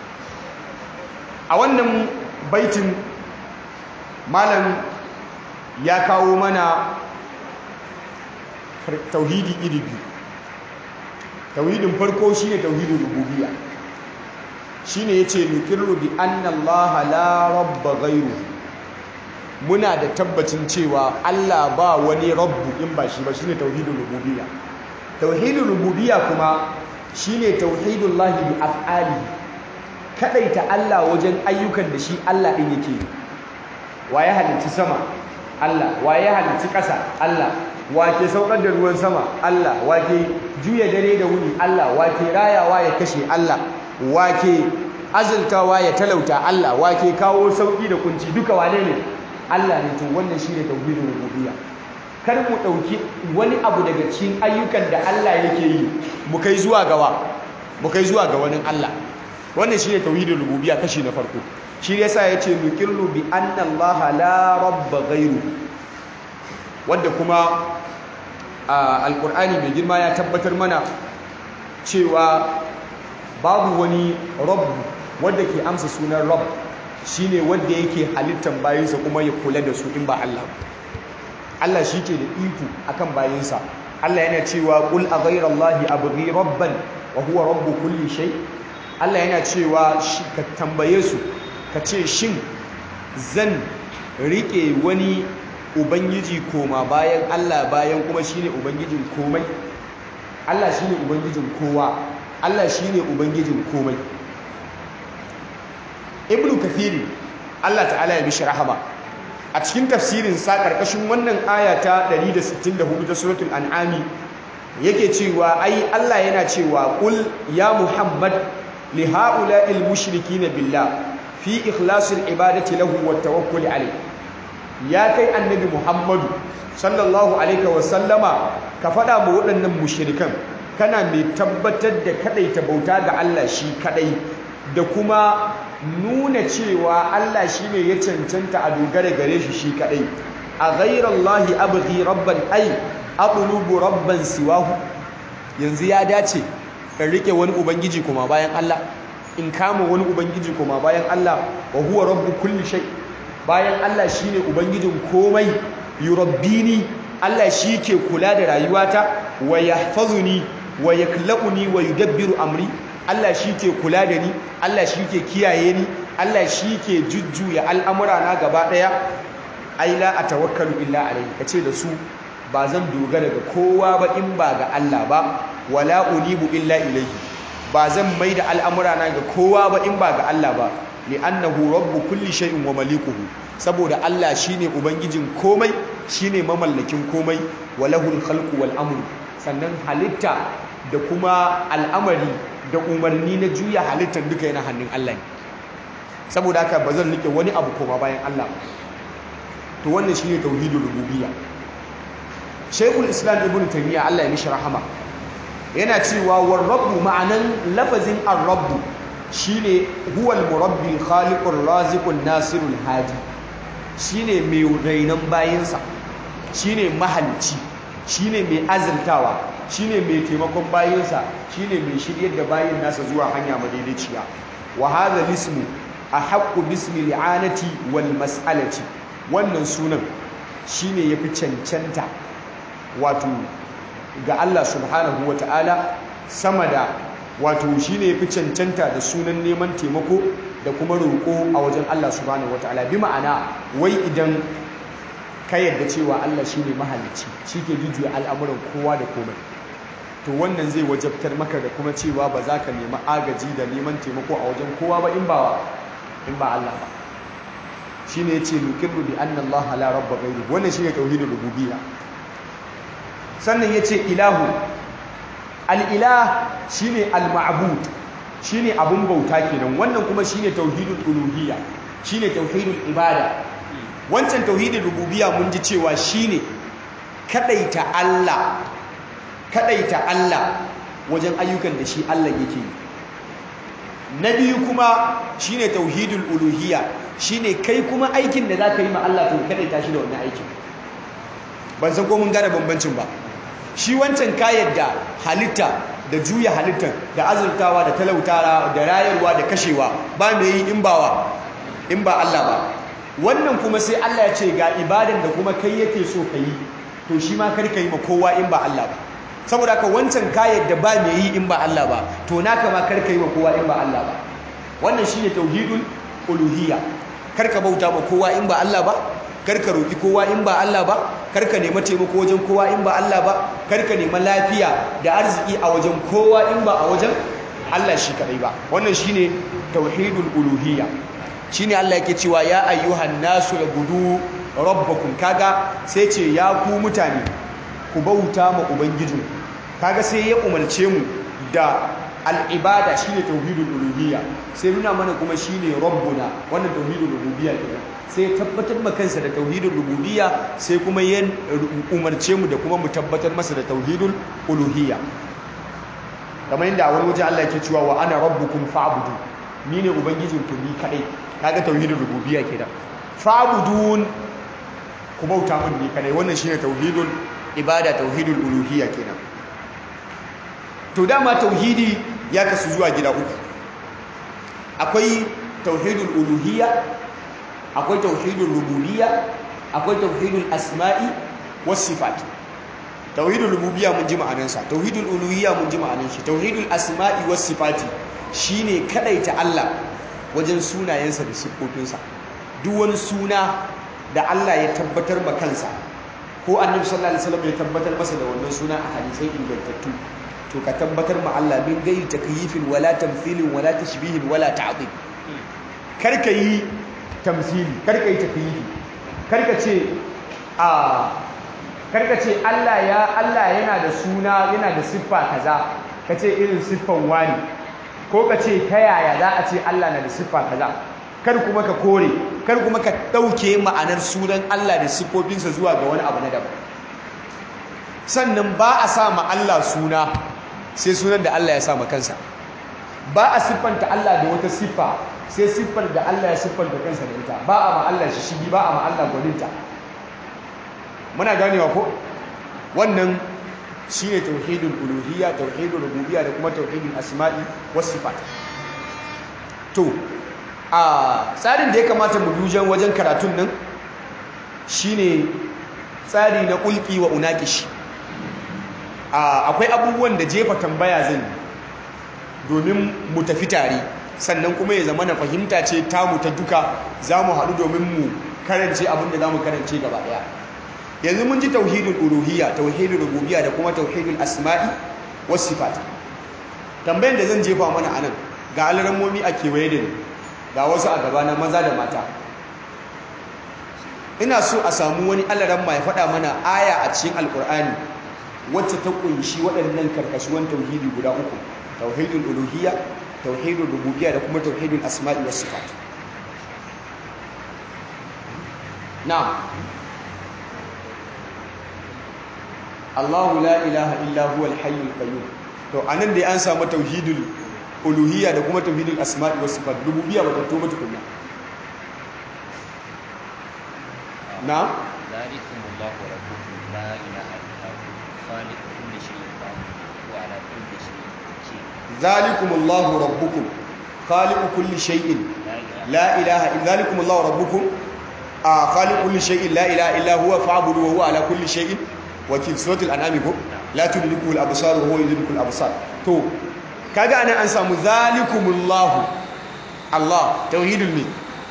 a wannan baitin malam ya kawo mana tauhidi iri biyu tauhidin farko shine tauhidin rububiyya shine yace nuqirru bi anna allaha la rabba ghayru muna da tabbacin cewa Allah ba wani rabbu in ba shi ba shine tauhidin rububiyya tauhidin rububiyya kuma shine tauhidullahi bi af'alihi kadaita Allah wajen ayyukan da shi Allah din yake waye halicci sama Allah waye halicci ƙasa Allah wake saukar da ruwan sama Allah wake juya dare da wuni Allah wake rayawa ya kashe Allah wake azultawa ya talauta Allah wake kawo sauki da kunci duka wane ne Allah ne to wannan shine tauhidin rububiyya kar mu dauki wani abu daga cikin ayyukan da Allah yake yi mu kai zuwa gawa mu kai zuwa ga wani Allah wannan shine tauhidin rububiyya kashi na farko shi yasa yace nuqirru bi anna Allah la rabba ghayru wanda kuma alqur'ani mai girma ya tabbatar mana cewa babu wani rabb wanda ke amsa sunan rabb shine wanda yake halittan bayinsa kuma ya kula da su in ba Allah Allah shi ke da iko akan bayinsa Allah yana cewa qul a ghayra allahi abghi rabban wa huwa rabbu kulli shay Allah yana cewa ka tambaye su ka ce shin zan rike wani ubangiji koma bayan Allah bayan kuma shine ubangijin komai Allah shine ubangijin kowa Allah shine ubangijin komai Ibn Kathir Allah ta'ala ya bishi rahama a cikin tafsirin sa karkashin wannan aya ta 164 ta suratul an'ami yake cewa ai Allah yana cewa qul ya Muhammad li ha'ula'il mushrikina billah fi ikhlasil ibadati lahu wat tawakkul alayhi ya kai annabi Muhammadu sallallahu alaihi wa sallama ka fada mu waɗannan mushrikan kana mai tabbatar da kadaita bauta ga Allah shi kadai da kuma nuna cewa Allah shine ya cancanta a dogara gare shi shi kadai a ghairallahi abghi rabban ay aqlubu rabban siwahu yanzu ya dace in rike wani ubangiji kuma bayan Allah in kama wani ubangiji kuma bayan Allah wa huwa rabbu kulli shay bayan Allah shine ubangijin komai yurabbini Allah shi ke kula da rayuwata wa yahfazuni wa yaklaquni wa yudabbiru amri Allah shi ke kula da ni Allah shi ke kiyaye ni Allah shi ke jujjuya al'amura na gaba daya ai la atawakkalu illa alayhi kace da su ba zan dogara ga kowa ba in ba ga Allah ba wala unibu illa ilayhi ba zan maida al'amura na ga kowa ba in ba ga Allah ba li'annahu rabbu kulli shay'in wa malikuhu saboda Allah shine ubangijin komai shine mamallakin komai walahul khalqu wal amru sannan halitta da kuma al'amari da umarni na juya halittar duka yana hannun Allah ne saboda haka ba zan rike wani abu koma bayan Allah to wannan shine tauhidul rububiyya Sheikhul Islam Ibn Taymiyyah Allah ya mishi rahama yana cewa war rabbu ma'anan lafazin ar-rabbu shine huwal murabbi khaliqur raziqun nasirul hadi shine mai rainan bayinsa shine mahalci shine mai azurtawa shine mai taimakon bayinsa shine mai shiryar da bayin nasa zuwa hanya madaidaiciya wa hadha ismu ahaqqu bismi li'anati wal mas'alati wannan sunan shine yafi cancanta wato ga Allah subhanahu wata'ala sama da wato shine yafi cancanta da sunan neman taimako da kuma roƙo a wajen Allah subhanahu wataala bi ma'ana wai idan ka yarda cewa Allah shine mahalicci shike jujjuya al'amuran kowa da komai to wannan zai wajabtar maka da kuma cewa ba za ka nemi agaji da neman taimako a wajen kowa ba in ba in ba Allah ba shine yace nuqirru bi anna Allah la rabba ghayru wannan shine tauhidul rububiyya sannan yace ilahu al'ilah shi ne al-ma'abud shi ne abin bauta kenan wannan kuma shi ne tauhidul uluhiyya shi ne tauhidul ibada wancan tauhidul rububiyya mun ji cewa shi ne kaɗaita Allah kaɗaita Allah wajen ayyukan da shi Allah yake yi na biyu kuma shine tauhidul uluhiyya shine kai kuma aikin da zaka yi ma Allah to kada tashi da wannan aikin ban san ko mun gane bambancin ba shi wancan ka yadda halitta da juya halittar da azurtawa da talautawa da rayarwa da kashewa ba mai yi in bawa in ba Allah ba wannan kuma sai Allah ya ce ga ibadan da kuma kai yake so ka yi to shi ma kar ka yi ma kowa in ba Allah ba saboda ka wancan kayan da ba mai yi in ba Allah ba to naka ma kar ka yi ma kowa in ba Allah ba wannan shine tauhidul uluhiyya kar ka bauta ma kowa in ba Allah ba kar ka roki kowa in ba Allah ba kar ka nema taimako wajen kowa in ba Allah ba kar ka nema lafiya da arziki a wajen kowa in ba a wajen Allah shi kadai ba wannan shine tauhidul uluhiyya shine Allah yake cewa ya ayyuhan nasu gudu rabbakum kaga sai ce ya ku mutane ku bauta ma ubangijin kaga sai ya umarce mu da al'ibada shine tauhidul uluhiyya sai nuna mana kuma shine rabbuna wannan tauhidul rububiyya kenan sai tabbatar ma kansa da tauhidul rububiyya sai kuma ya umarce mu da kuma mu tabbatar masa da tauhidul uluhiyya kamar yadda wani waje Allah yake cewa wa ana rabbukum fa'budu ni ne ubangijinku ni kadai kaga tauhidul rububiyya kenan fa'budun ku bauta mun ni kadai wannan shine tauhidul ibada tauhidul uluhiyya kenan to dama tauhidi ya kasu zuwa gida uku akwai tauhidul uluhiyya akwai tauhidul rububiyya akwai tauhidul asma'i was sifat tauhidul rububiyya mun ji ma'anarsa tauhidul uluhiyya mun ji ma'anar shi tauhidul asma'i was sifati shine kadaita Allah wajen sunayensa da siffofinsa duk wani suna da Allah ya tabbatar ma kansa ko annabi sallallahu alaihi wasallam ya tabbatar masa da wannan suna a hadisai ingantattu to ka tabbatar ma Allah min gairi takyifin wala tamthilin wala tashbihin wala ta'dil kar ka yi tamthili kar ka yi takyifi kar ka ce a kar ka ce Allah ya Allah yana da suna yana da siffa kaza ka ce irin siffan wani ko ka ce ta yaya za a ce Allah na da siffa kaza kar kuma ka kore kar kuma ka ɗauke ma'anar sunan Allah da siffofinsa zuwa ga wani abu na daban sannan ba a sa ma Allah suna sai sunan da Allah ya sa ma kansa ba a siffanta Allah da wata siffa sai siffar da Allah ya siffanta kansa da ita ba a ma Allah shi shigi ba a ma Allah gwaninta muna ganewa ko wannan shine tauhidul uluhiyya tauhidul rububiyya da kuma tauhidul asma'i was sifat to a tsarin da ya kamata mu dujan wajen karatun nan shine tsari na kulki wa unakish akwai abubuwan da jefa tambaya zan domin mu tafi tare sannan kuma ya zama na fahimta ce tamu ta duka za mu haɗu domin mu karance abin da za mu karance gaba ɗaya yanzu mun ji tauhidul uluhiyya tauhidul rububiyya da kuma tauhidul asma'i was sifat tambayan da zan jefa mana anan ga alramomi a kewaye da ni ga wasu a gabana maza da mata ina so a samu wani alaramma ya faɗa mana aya a cikin alkur'ani wacce ta kunshi waɗannan karkashuwan tauhidi guda uku tauhidul uluhiyya tauhidul rububiyya da kuma tauhidul asma'i was sifat na'am Allahu la ilaha illa huwa al-hayyul qayyum to anan dai an samu tauhidul uluhiyya da kuma tauhidul asma'i was sifat rububiyya ba ta toba tukunna na ذلكم الله ربكم لا إله إلا هو خالق كل شيء وهو على كل شيء وكيل zalikumullahu rabbukum khaliqu kulli shay'in لا إله la ilaha illa zalikumullahu rabbukum a khaliqu kulli shay'in la ilaha illa huwa fa'budu wa huwa ala kulli shay'in wakil suratul an'am ko la tudrikul absar wa huwa yudrikul absar to kaga anan an samu zalikumullahu Allah tauhidul ne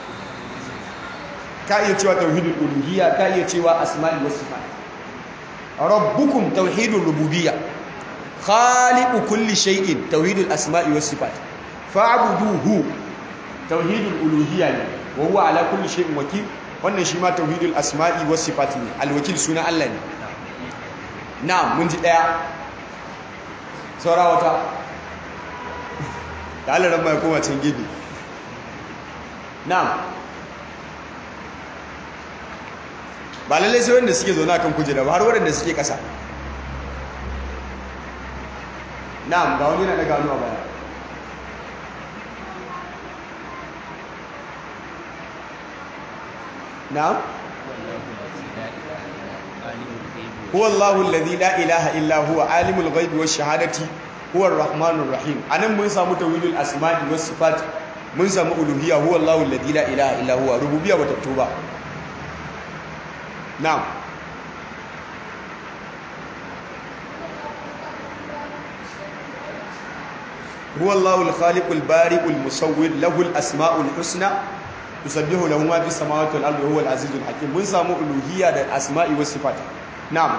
ka iya cewa tauhidul uluhiyya ka iya cewa asma'i was sifat rabbukum tauhidul rububiyya khaliqu kulli shay'in tauhidul asma'i was sifat fa'buduhu tauhidul uluhiyya ne wa huwa ala kulli shay'in wakil wannan shi ma tauhidul asma'i was sifat ne alwakil suna Allah ne na'am mun ji daya saura wata da Allah ran mai koma can gefe na'am ba lalle sai wanda suke zaune akan kujera ba har waɗanda suke ƙasa na'am ga wani yana daga hannu a baya na'am huwa Allahu alladhi la ilaha illa huwa alimul ghaibi wash shahadati huwa ar-rahmanur rahim anan mun samu tauhidul asma'i was sifat mun samu uluhiyya huwa Allahu alladhi la ilaha illa huwa rububiyya bata fito ba na'am هو الله الخالق البارئ المصور له الاسماء الحسنى يسبح له ما في السماوات والارض وهو العزيز الحكيم mun samu uluhiyya da asma'i was sifat na'am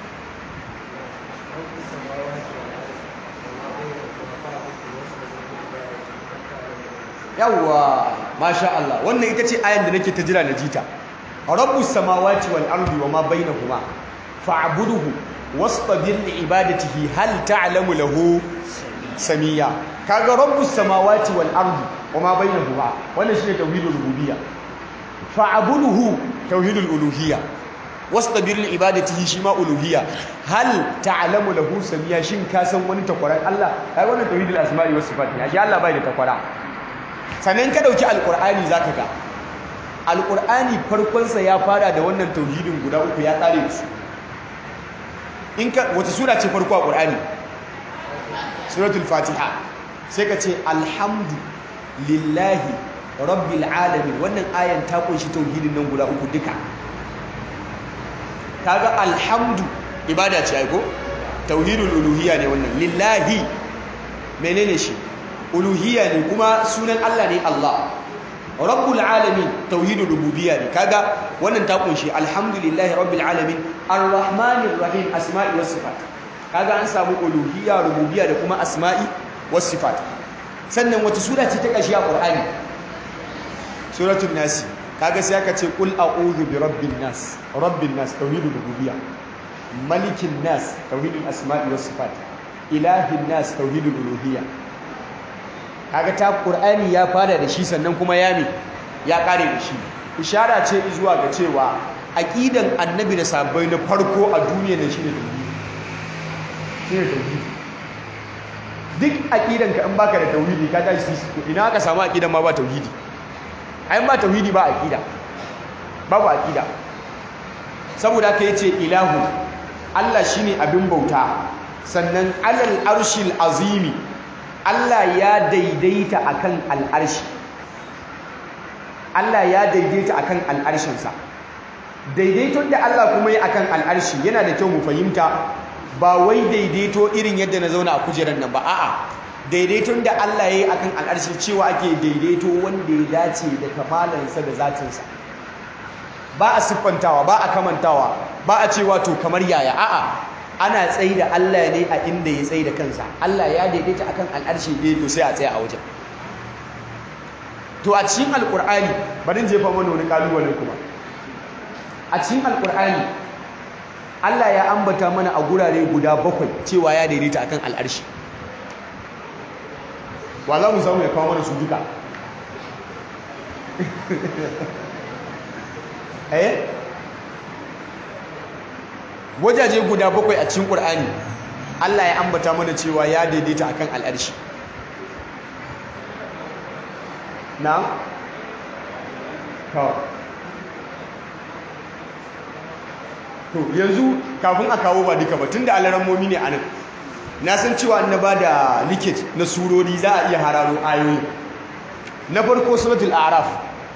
yawwa masha Allah wannan ita ce ayan da nake ta jira na jita rabbus samawati wal ardi wama bainahuma fa'budhu wastabir li ibadatihi hal ta'lamu lahu samiya kaga rabbus samawati wal ardi wama bainahuma wannan shine tauhidul rububiyya fa'budhu tauhidul uluhiyya wastabir li ibadatihi shima uluhiyya hal ta'lamu lahu samiya shin ka san wani takwaran Allah ai wannan tauhidul asma'i was sifat ne shi Allah bai da takwara sannan ka dauki alqur'ani zaka ga alqur'ani farkon sa ya fara da wannan tauhidin guda uku ya kare su in ka wata sura ce farko a qur'ani suratul fatiha sai ka ce alhamdu lillahi rabbil alamin wannan ayan ta kunshi tauhidin nan guda uku duka kaga alhamdu ibada ce ai ko tauhidul uluhiyya ne wannan lillahi menene shi uluhiyya ne kuma sunan Allah ne Allah rabbul alamin tauhidul rububiyya ne kaga wannan ta kunshi alhamdulillahi rabbil alamin arrahmanir rahim asma'i was sifat kaga an samu uluhiyya rububiyya da kuma asma'i was sifat sannan wata sura ce ta kashi a qur'ani suratul nas kaga sai aka ce qul a'udhu bi rabbin nas rabbin nas tauhidul rububiyya malikin nas tauhidul asma'i was sifat ilahin nas tauhidul uluhiyya kaga ta qur'ani ya fara da shi sannan kuma ya mi ya kare da shi ishara ce zuwa ga cewa aqidan annabi da sabbai na farko a duniya ne shine tauhidi shine tauhidi duk aqidan ka in baka da tauhidi ka tashi ina aka samu aqidan ma ba tauhidi ai ba tauhidi ba aqida babu aqida saboda haka yace ilahu Allah shine abin bauta sannan alal arshil azimi Allah ya daidaita akan al'arshi Allah ya daidaita akan al'arshinsa daidaiton da Allah kuma yi akan al'arshi yana da kyau mu fahimta ba wai daidaito irin yadda na zauna a kujerar nan ba a'a daidaiton da Allah ya yi akan al'arshi cewa ake daidaito wanda ya dace da kamalansa da zatinsa ba a siffantawa ba a kamantawa ba a cewa to kamar yaya a'a ana tsayi da Allah ne a inda ya tsayi da kansa Allah ya daidaita akan al'arshi ne to sai a tsaya a wajen to a cikin alkur'ani bari in jefa mana wani kalubale kuma a cikin alkur'ani Allah ya ambata mana a gurare guda bakwai cewa ya daidaita akan al'arshi wa za mu samu ya kawo mana su duka eh wajaje guda bakwai a cikin ƙur'ani Allah ya ambata mana cewa ya daidaita akan al'arshi na to yanzu kafin a kawo ba duka ba tunda alarammomi ne anan na san cewa na ba da likit na surori za a iya hararo ayoyi na farko suratul araf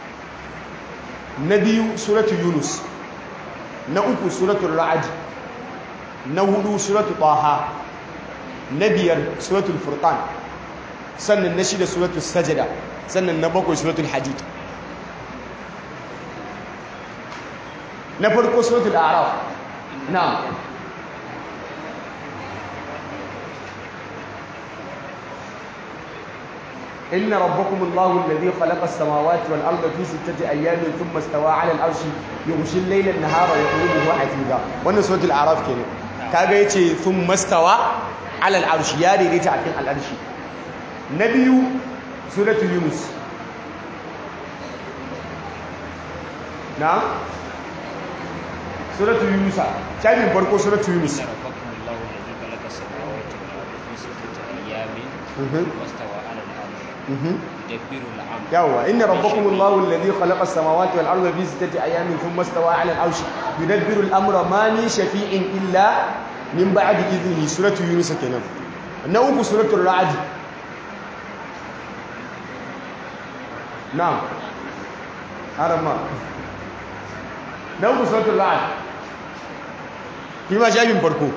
na biyu suratul yunus na uku suratul ra'ad na hudu suratul taha na biyar suratul furqan sannan na shida suratul sajada sannan na bakwai suratul hadid na farko suratul a'raf na'am إن ربكم الله الذي خلق السماوات والأرض في ستة أيام ثم استوى على العرش يغشي الليل النهار يطلبه حثيثا wannan suratul a'raf kenan kaga yace thumma stawa ala al-arsh ya daidaita akan al-arshi na biyu suratul yunus na suratul yunus kai farko suratul yunus واستوى على العرش Mhm. يدبر الأمر yawwa inna rabbakumullahu alladhi khalaqa as-samawati wal arda fi sittati ayamin thumma istawa 'ala al-'arshi yudabbiru al-amra ma min shafi'in illa min ba'di idhnihi suratu yunus kenan na uku suratul ra'd na'am harama na uku suratul ra'd kima shafin farko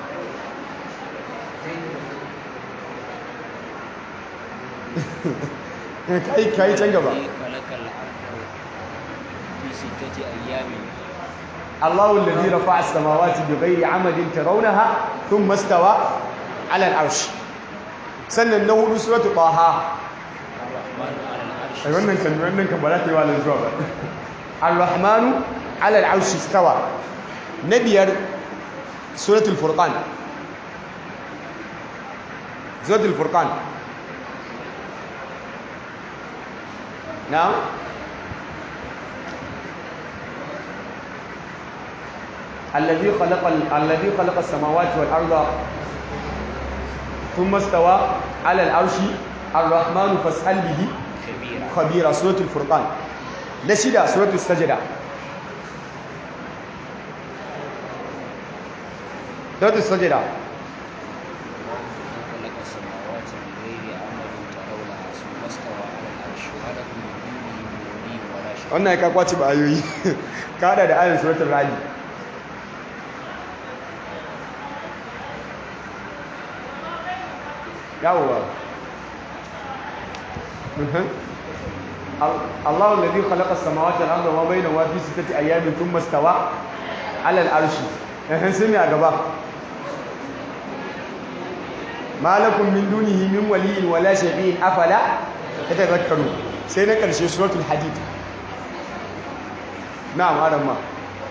kai kai can gaba الذي خلق الأرض في ستة أيام الله الذي رفع السماوات بغير عمد ترونها ثم استوى على العرش sannan na hudu suratu taha الرحمن على العرش ai wannan kan wannan kan ba za ta yi walin zuwa ba ar-rahmanu ala al-arshi istawa na biyar suratul furqan suratul furqan na'am الذي خلق الذي خلق السماوات والارض ثم استوى على العرش الرحمن فاسأل به كبيرة خبيرة سورة الفرقان نشيدة سورة السجدة سورة السجدة خلق السماوات بغير عمد ترونها ثم استوى على العرش ما لكم من دونه من ولي ولا شفيع wannan ya kakwaci ba ayoyi kada da ayin suratul radi yawwa Mhm. Al- Allahu alladhi khalaqa as-samawati wal arda wa bainahuma fi sittati ayamin thumma istawa 'ala al-arshi eh sai me a gaba ma lakum min dunihi min waliyyin wala shafi'in afala tadhakkaru sai na karshe suratul hadid na'am arama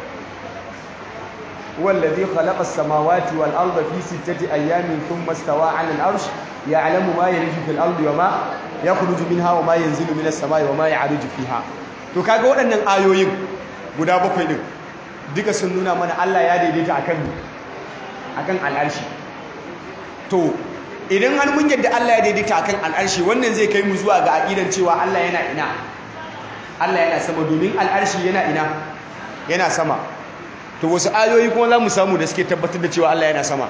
هو الذي خلق السماوات والأرض في ستة أيام ثم استوى على العرش يعلم ما يلج في الأرض وما يخرج منها وما ينزل من السماء وما يعرج فيها to kaga waɗannan ayoyin guda bakwai din duka sun nuna mana Allah ya daidaita akan akan al'arshi to idan har mun yadda Allah ya daidaita akan al'arshi wannan zai kai mu zuwa ga aqidan cewa Allah yana ina Allah yana sama domin al'arshi yana ina yana sama to wasu ayoyi kuma za mu samu da suke tabbatar da cewa Allah yana sama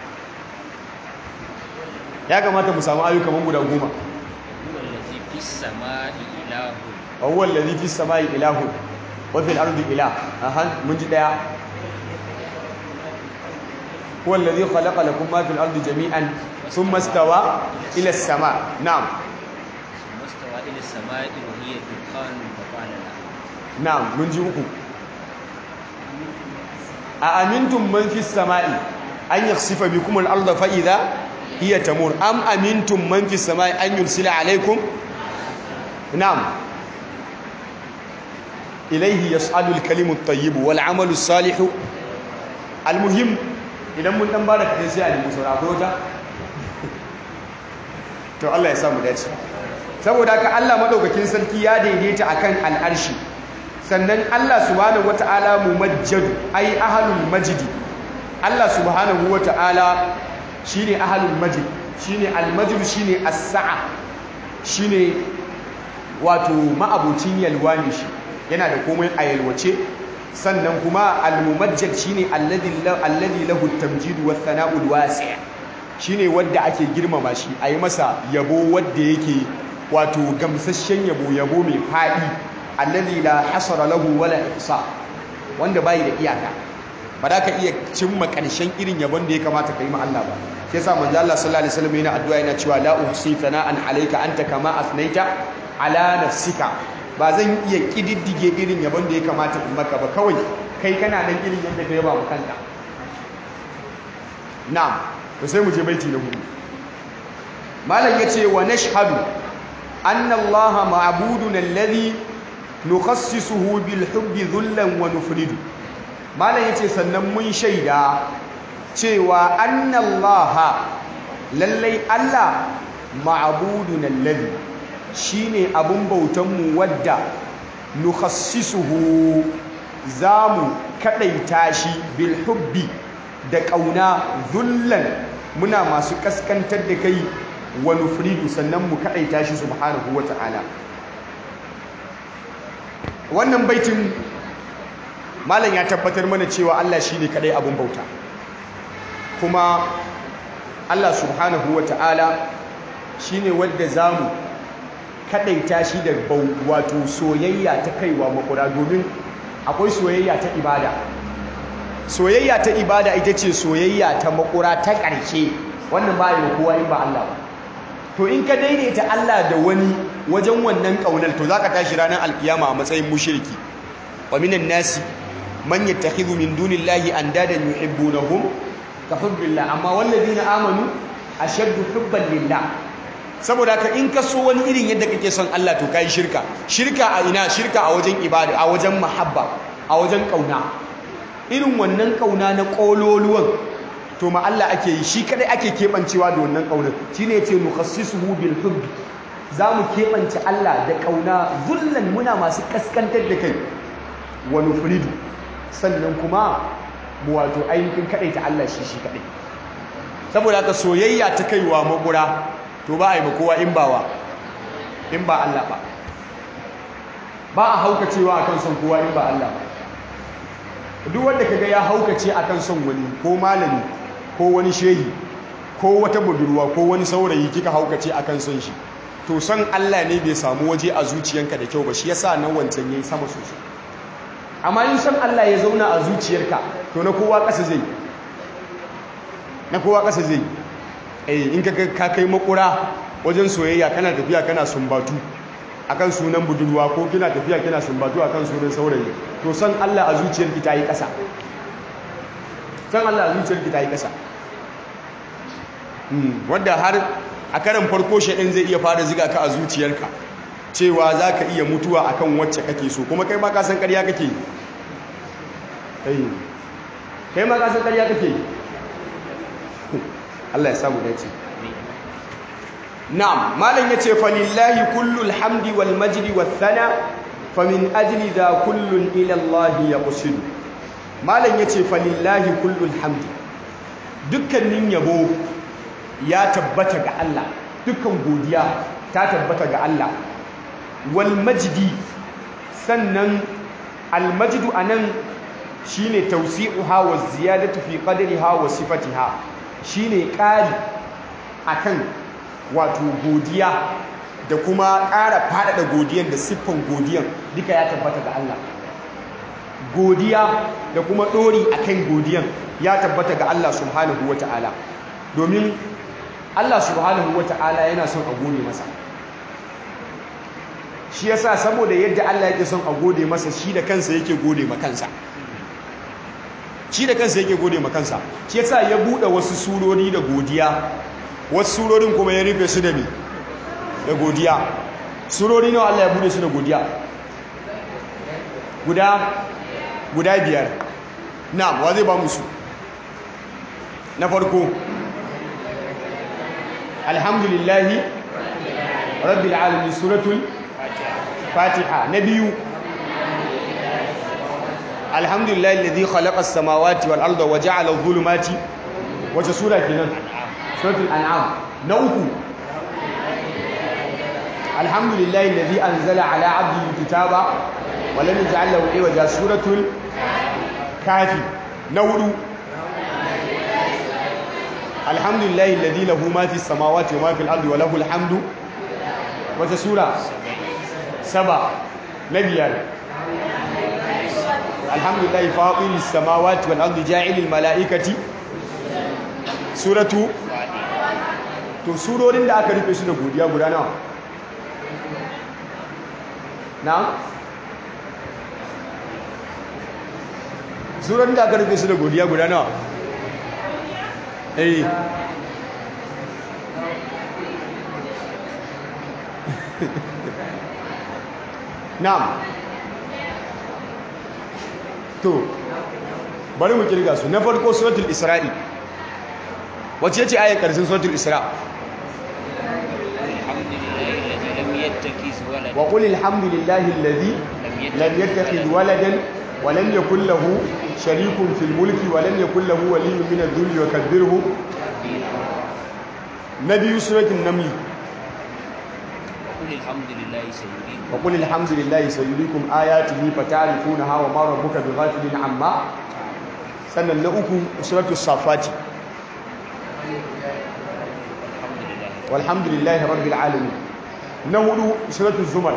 ya kamata mu samu ayoyi kamar guda goma هو الذي في السماء إله wa huwa allazi fis samai ilahun wa fil ardi ilah aha mun ji daya huwa allazi khalaqa lakum ma fil ardi jami'an thumma istawa ila as-sama na'am ثم استوى إلى السماء وهي دخان فقال لها na'am mun ji uku a amintum man fis samai an yakhsifa bikum al-ardha fa idha hiya tamur am amintum man fis samai an yursila alaykum na'am ilayhi yas'alu al-kalimu at-tayyib wal 'amalu as-salihu al-muhim idan mun dan bada kadai sai a nemi saura ko wata to Allah ya samu dace saboda haka Allah madaukakin sarki ya daidaita akan al'arshi sannan Allah subhanahu wata'ala mumajjad ai ahlul majdi Allah subhanahu wata'ala shine ahlul majd shine al-majd shine as-sa'a shine wato ma'abucin yalwa ne shi yana da komai a yalwace sannan kuma al-mumajjad shine alladhi alladhi lahu at-tamjid wa thana'u al-wasi' shine wanda ake girmama shi ayi masa yabo wanda yake wato gamsasshen yabo yabo mai fadi alladhi la hasara lahu wala ihsa wanda bai da iyaka ba za ka iya cimma ƙarshen irin yabon da ya kamata ka yi ma Allah ba shi yasa manzo Allah sallallahu alaihi wasallam yana addu'a yana cewa la uhsi thana'an alayka anta kama asnaita ala nafsika ba zan iya kididdige irin yabon da ya kamata in maka ba kawai kai kana nan irin yadda ka yaba mu kanka na'am to sai mu je baiti na hudu malam yace wa nashhadu anna Allah ma'buduna alladhi nukhassisuhu bil hubbi dhullan wa nufridu malam yace sannan mun shaida cewa anna Allah lallai Allah ma'buduna alladhi shine abun bautan mu wadda nukhassisuhu zamu kadaita shi bil hubbi da kauna dhullan muna masu kaskantar da kai wa nufridu sannan mu kadaita shi subhanahu wata'ala wannan baitin malam ya tabbatar mana cewa Allah shine kadai abun bauta kuma Allah subhanahu wata'ala shine wanda zamu kadaita shi da wato soyayya ta kaiwa makura domin akwai soyayya ta ibada soyayya ta ibada ita ce soyayya ta makura ta ƙarshe wannan ba yi kowa in ba Allah ba to in ka daidaita Allah da wani wajen wannan ƙaunar to zaka tashi ranar alkiyama a matsayin mushriki wa minan nasi man yattakhidhu min dunillahi andadan yuhibbunahum ka hubbillah amma walladina amanu ashaddu hubban lillah saboda ka in ka so wani irin yadda kake son Allah to kai shirka shirka a ina shirka a wajen ibada a wajen mahabba a wajen kauna irin wannan kauna na kololuwan to ma Allah ake yi shi kadai ake kebancewa da wannan kaunar shine yace nukhassisuhu bil hubb zamu kebance Allah da kauna zullan muna masu kaskantar da kai wa nufridu sannan kuma mu wato ainihin kadaita Allah shi shi kadai saboda haka soyayya ta kaiwa makura to ba a yi kowa in bawa in ba Allah ba ba a haukacewa akan son kowa in ba Allah ba duk wanda kaga ya haukace akan son wani ko malami ko wani shehi ko wata budurwa ko wani saurayi kika haukace akan son shi to son Allah ne bai samu waje a zuciyanka da kyau ba shi yasa nan wancan yayi sama sosai amma in son Allah ya zauna a zuciyarka to na kowa ƙasa zai na kowa ƙasa zai eh in ka ka kai makura wajen soyayya kana tafiya kana sumbatu akan sunan budurwa ko kina tafiya kina sumbatu akan sunan saurayi to san Allah a zuciyarki ta yi ƙasa san Allah a zuciyarki ta yi ƙasa wanda har a karan farko shaɗin zai iya fara ziga ka a zuciyarka cewa za ka iya mutuwa akan wacce kake so kuma kai ma ka san ƙarya kake yi kai ma ka san ƙarya kake yi Allah ya samu dace na'am malam yace falillahi kullul hamdi wal majdi wath thana famin ajli da kullun ila Allah yaqsid malam yace falillahi kullul hamdi dukkanin yabo ya tabbata ga Allah dukkan godiya ta tabbata ga Allah wal majdi sannan al majdu anan shine tawsi'uha wa ziyadatu fi qadriha wa sifatiha shine ƙari akan wato godiya da kuma ƙara faɗaɗa godiyan da siffan godiyan duka ya tabbata ga Allah godiya da kuma ɗori akan godiyan ya tabbata ga Allah subhanahu wata'ala domin Allah subhanahu wata'ala yana son a gode masa shi yasa saboda yadda Allah yake son a gode masa shi da kansa yake gode ma kansa shi da kansa yake gode ma kansa shi yasa ya bude wasu surori da godiya wasu surorin kuma ya rufe su da me da godiya surori nawa Allah ya bude su da godiya guda guda biyar na'am wa zai ba mu su na farko alhamdulillahi rabbil alamin suratul fatiha na biyu alhamdulillah alladhi khalaqa as-samawati wal arda wa ja'ala adh-dhulumati wace sura kenan suratul an'am na uku alhamdulillah alladhi anzala ala 'abdihi al-kitaba wa lam yaj'al lahu iwaja suratul kafi na hudu alhamdulillah alladhi lahu ma fi as-samawati wa ma fi al-ardi wa lahu al-hamdu wace sura saba na biyar alhamdulillah faɗin samawati wal ardi ja'ilil mala'ikati suratu to surorin da aka rufe su da godiya guda nawa na surorin da aka rufe su da godiya guda nawa eh na'am to bari mu kirga su na farko suratul isra'i wacce ce ayar karshen suratul isra wa qul alhamdulillahi alladhi lam yattakhidh waladan wa lam yakul lahu sharikun fil mulki wa lam yakul lahu waliyyun min adh-dhulli wa kabbirhu na biyu suratul naml وقل الحمد لله سيريكم wa qul alhamdulillahi sayuriikum ayatihi fata'rifunaha wa ma rabbuka bighafilin amma sannan na uku suratul safati الحمد لله walhamdulillahi rabbil alamin na hudu suratul zumar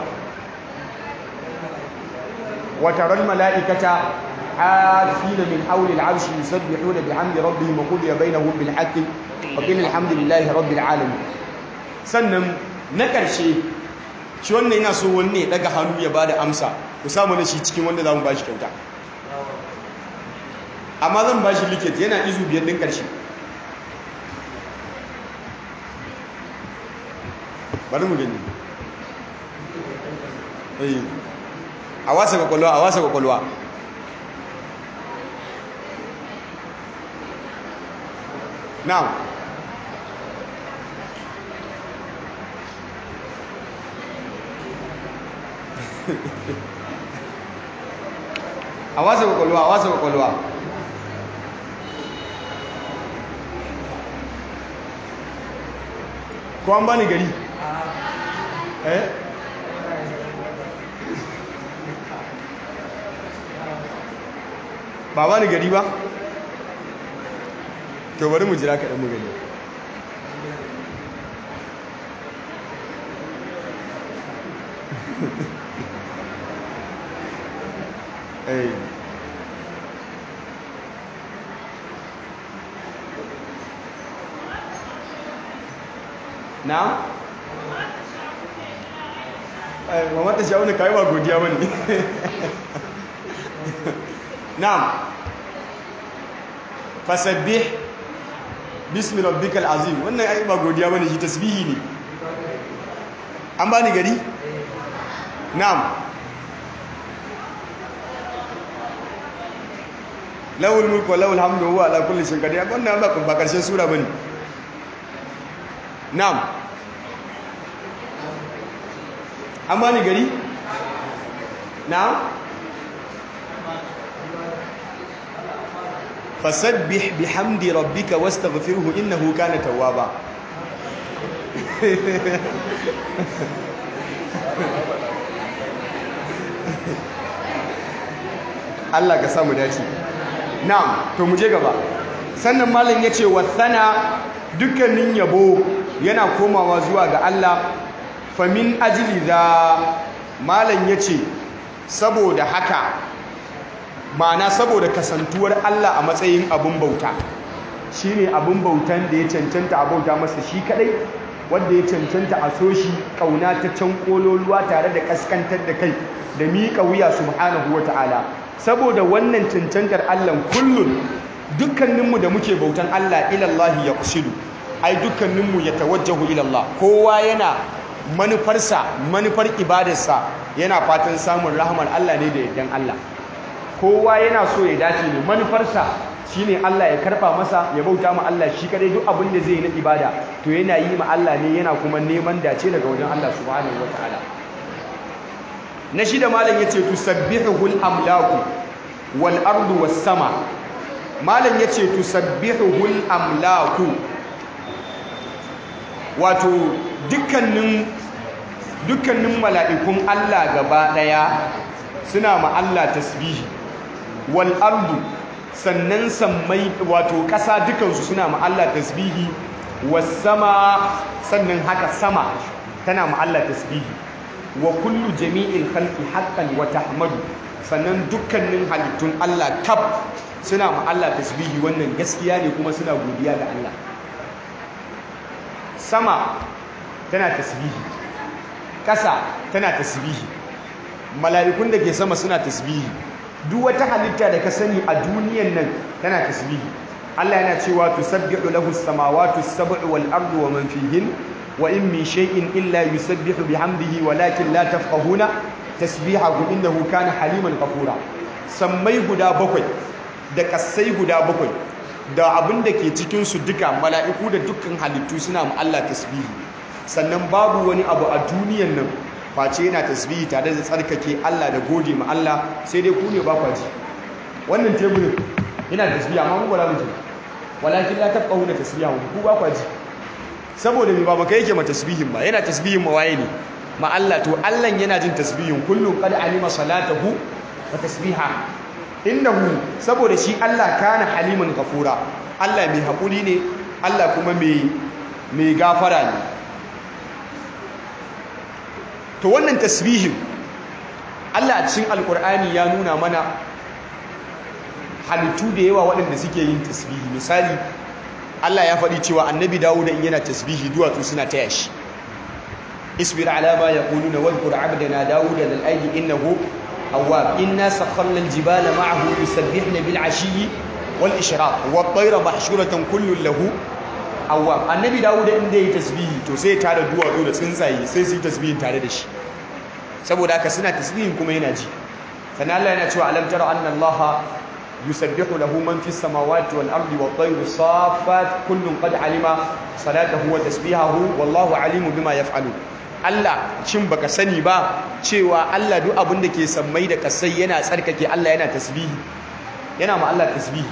wa taral malaikata hafina min hawli al'arshi yusabbihuna bihamdi rabbihim wa qudiya bainahum bil haqqi wa qila alhamdulillahi rabbil alamin sannan na karshe shi wannan ina so wani ne daga hannu ya bada amsa ku samu na shi cikin wanda zamu bashi kyauta amma zan bashi liket yana izu biyar din karshe bari mu gani eh a wasa kwakwalwa a wasa kwakwalwa now a wasa kwakwalwa a wasa kwakwalwa ko an bani gari eh ba bani gari ba to bari mu jira kaɗan mu gani eh na wa mata sha'una kai ba godiya bane na'am fasabbih bismi rabbikal azim wannan ai ba godiya bane shi tasbihi ne an bani gari na'am lawul mulku wa lawul hamdu huwa ala kulli shay'in qadir wannan ba ba karshen sura bane na'am an bani gari na'am fasabbih bihamdi rabbika wastaghfirhu innahu kana tawwaba Allah ka samu dace na'am to mu je gaba sannan malam yace wasana dukkanin yabo yana komawa zuwa ga Allah famin ajli za malam yace saboda haka ma'ana saboda kasantuwar Allah a matsayin abun bauta shine abun bautan da ya cancanta a bauta masa shi kadai wanda ya cancanta a so shi kauna ta can kololuwa tare da kaskantar da kai da miƙa wuya subhanahu wata'ala saboda wannan cancantar Allah kullun dukkaninmu da muke bautan Allah ilallahi ya kusidu ai dukkaninmu ya tawajjahu ilallah kowa yana manufarsa manufar ibadarsa yana fatan samun rahmar Allah ne da yardan Allah kowa yana so ya dace ne manufarsa shine Allah ya karfa masa ya bauta ma Allah shi kadai duk abin da zai yi na ibada to yana yi ma Allah ne yana kuma neman dace daga wajen Allah subhanahu wataala na shida malam yace tusabbihul amlaku wal ardu was sama malam yace tusabbihul amlaku wato dukkanin dukkanin mala'ikun Allah gaba daya suna ma Allah tasbihi wal ardu sannan sammai wato ƙasa dukansu suna ma Allah tasbihi was sama sannan haka sama tana ma Allah tasbihi wa kullu jami'il khalqi haqqan wa tahmadu sannan dukkanin halittun Allah kaf suna ma Allah tasbihi wannan gaskiya ne kuma suna godiya ga Allah sama tana tasbihi ƙasa tana tasbihi mala'ikun da ke sama suna tasbihi duk wata halitta da ka sani a duniyan nan tana tasbihi Allah yana cewa tusabbihu lahu as-samawati as-sab'u wal ardu wa man fihin wa in min shay'in illa yusabbihu bihamdihi walakin la tafqahuna tasbihahu innahu kana haliman ghafura sammai guda bakwai da kasai guda bakwai da abin da ke cikin su duka mala'iku da dukkan halittu suna ma Allah tasbihi sannan babu wani abu a duniyan nan face yana tasbihi tare da tsarkake Allah da gode ma Allah sai dai ku ne ba kwa ji wannan teburin yana tasbihi amma mu ba mu ji walakin la tafqahuna tasbihahu ku ba kwa ji saboda me ba maka yake ma tasbihin ba yana tasbihin ma waye ne ma Allah to Allah yana jin tasbihin kullum qad alima salatahu wa tasbiha innahu saboda shi Allah kana haliman ghafura Allah mai hakuri ne Allah kuma mai mai gafara ne to wannan tasbihin Allah a cikin alkur'ani ya nuna mana halittu da yawa waɗanda suke yin tasbihi misali Allah ya faɗi cewa annabi Dawud in yana tasbihi duwatsu suna taya shi isbir ala ma yaquluna wadhkur 'abdana Dawud lil ayyi innahu awwab inna sakharna al jibala ma'ahu yusabbihna bil 'ashiyyi wal ishraq wat tayra mahshuratan kullun lahu awwab annabi Dawud in da yi tasbihi to sai ya tada duwatsu da tsuntsaye sai su yi tasbihin tare da shi saboda haka suna tasbihin kuma yana ji sannan Allah yana cewa alam tara anna Allah yusabbihu lahu man fis samawati wal ardi wat tayru saffat kullun qad alima salatahu wa tasbihahu wallahu alimu bima yaf'alu Allah shin baka sani ba cewa Allah duk abin da ke sammai da kasai yana tsarkake Allah yana tasbihi yana ma Allah tasbihi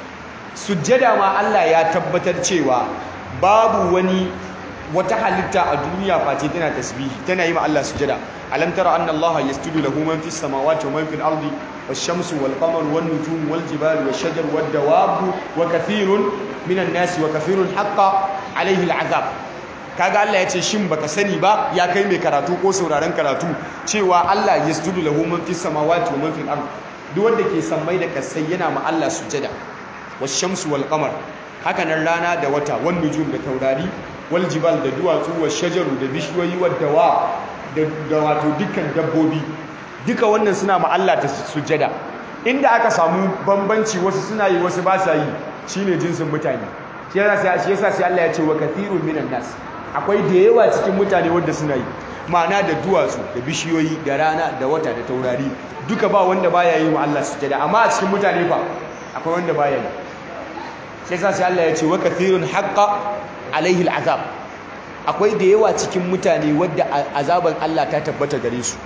sujjada ma Allah ya tabbatar cewa babu wani wata halitta a duniya face tana tasbihi tana yi ma Allah sujada alam tara anna Allah yasjudu lahu man fis samawati wa man fil ardi wash-shamsu wal qamaru wan nujumu wal jibalu wash-shajaru wad dawabu wa kathirun minan nasi wa kathirun haqqa alayhi al-azab kaga Allah ya ce shin baka sani ba ya kai mai karatu ko sauraron karatu cewa Allah yasjudu lahu man fis samawati wa man fil ardi duk wanda ke sammai da kasai yana ma Allah sujada wash-shamsu wal qamar haka nan rana da wata wan nujum da taurari wal jibal da duwatsu wa shajaru da bishiyoyi wa dawa da wato dukkan dabbobi duka wannan suna ma Allah ta sujada inda aka samu bambanci wasu suna yi wasu ba sa yi shine jinsin mutane shi yasa shi yasa sai Allah ya ce wa kathirun minan nas akwai da yawa cikin mutane wanda suna yi ma'ana da duwatsu da bishiyoyi da rana da wata da taurari duka ba wanda baya yi wa Allah sujada amma a cikin mutane fa akwai wanda baya yi sai yasa sai Allah ya ce wa kathirun haqqa alaihi al'azab akwai da yawa cikin mutane wadda azaban Allah ta tabbata gare su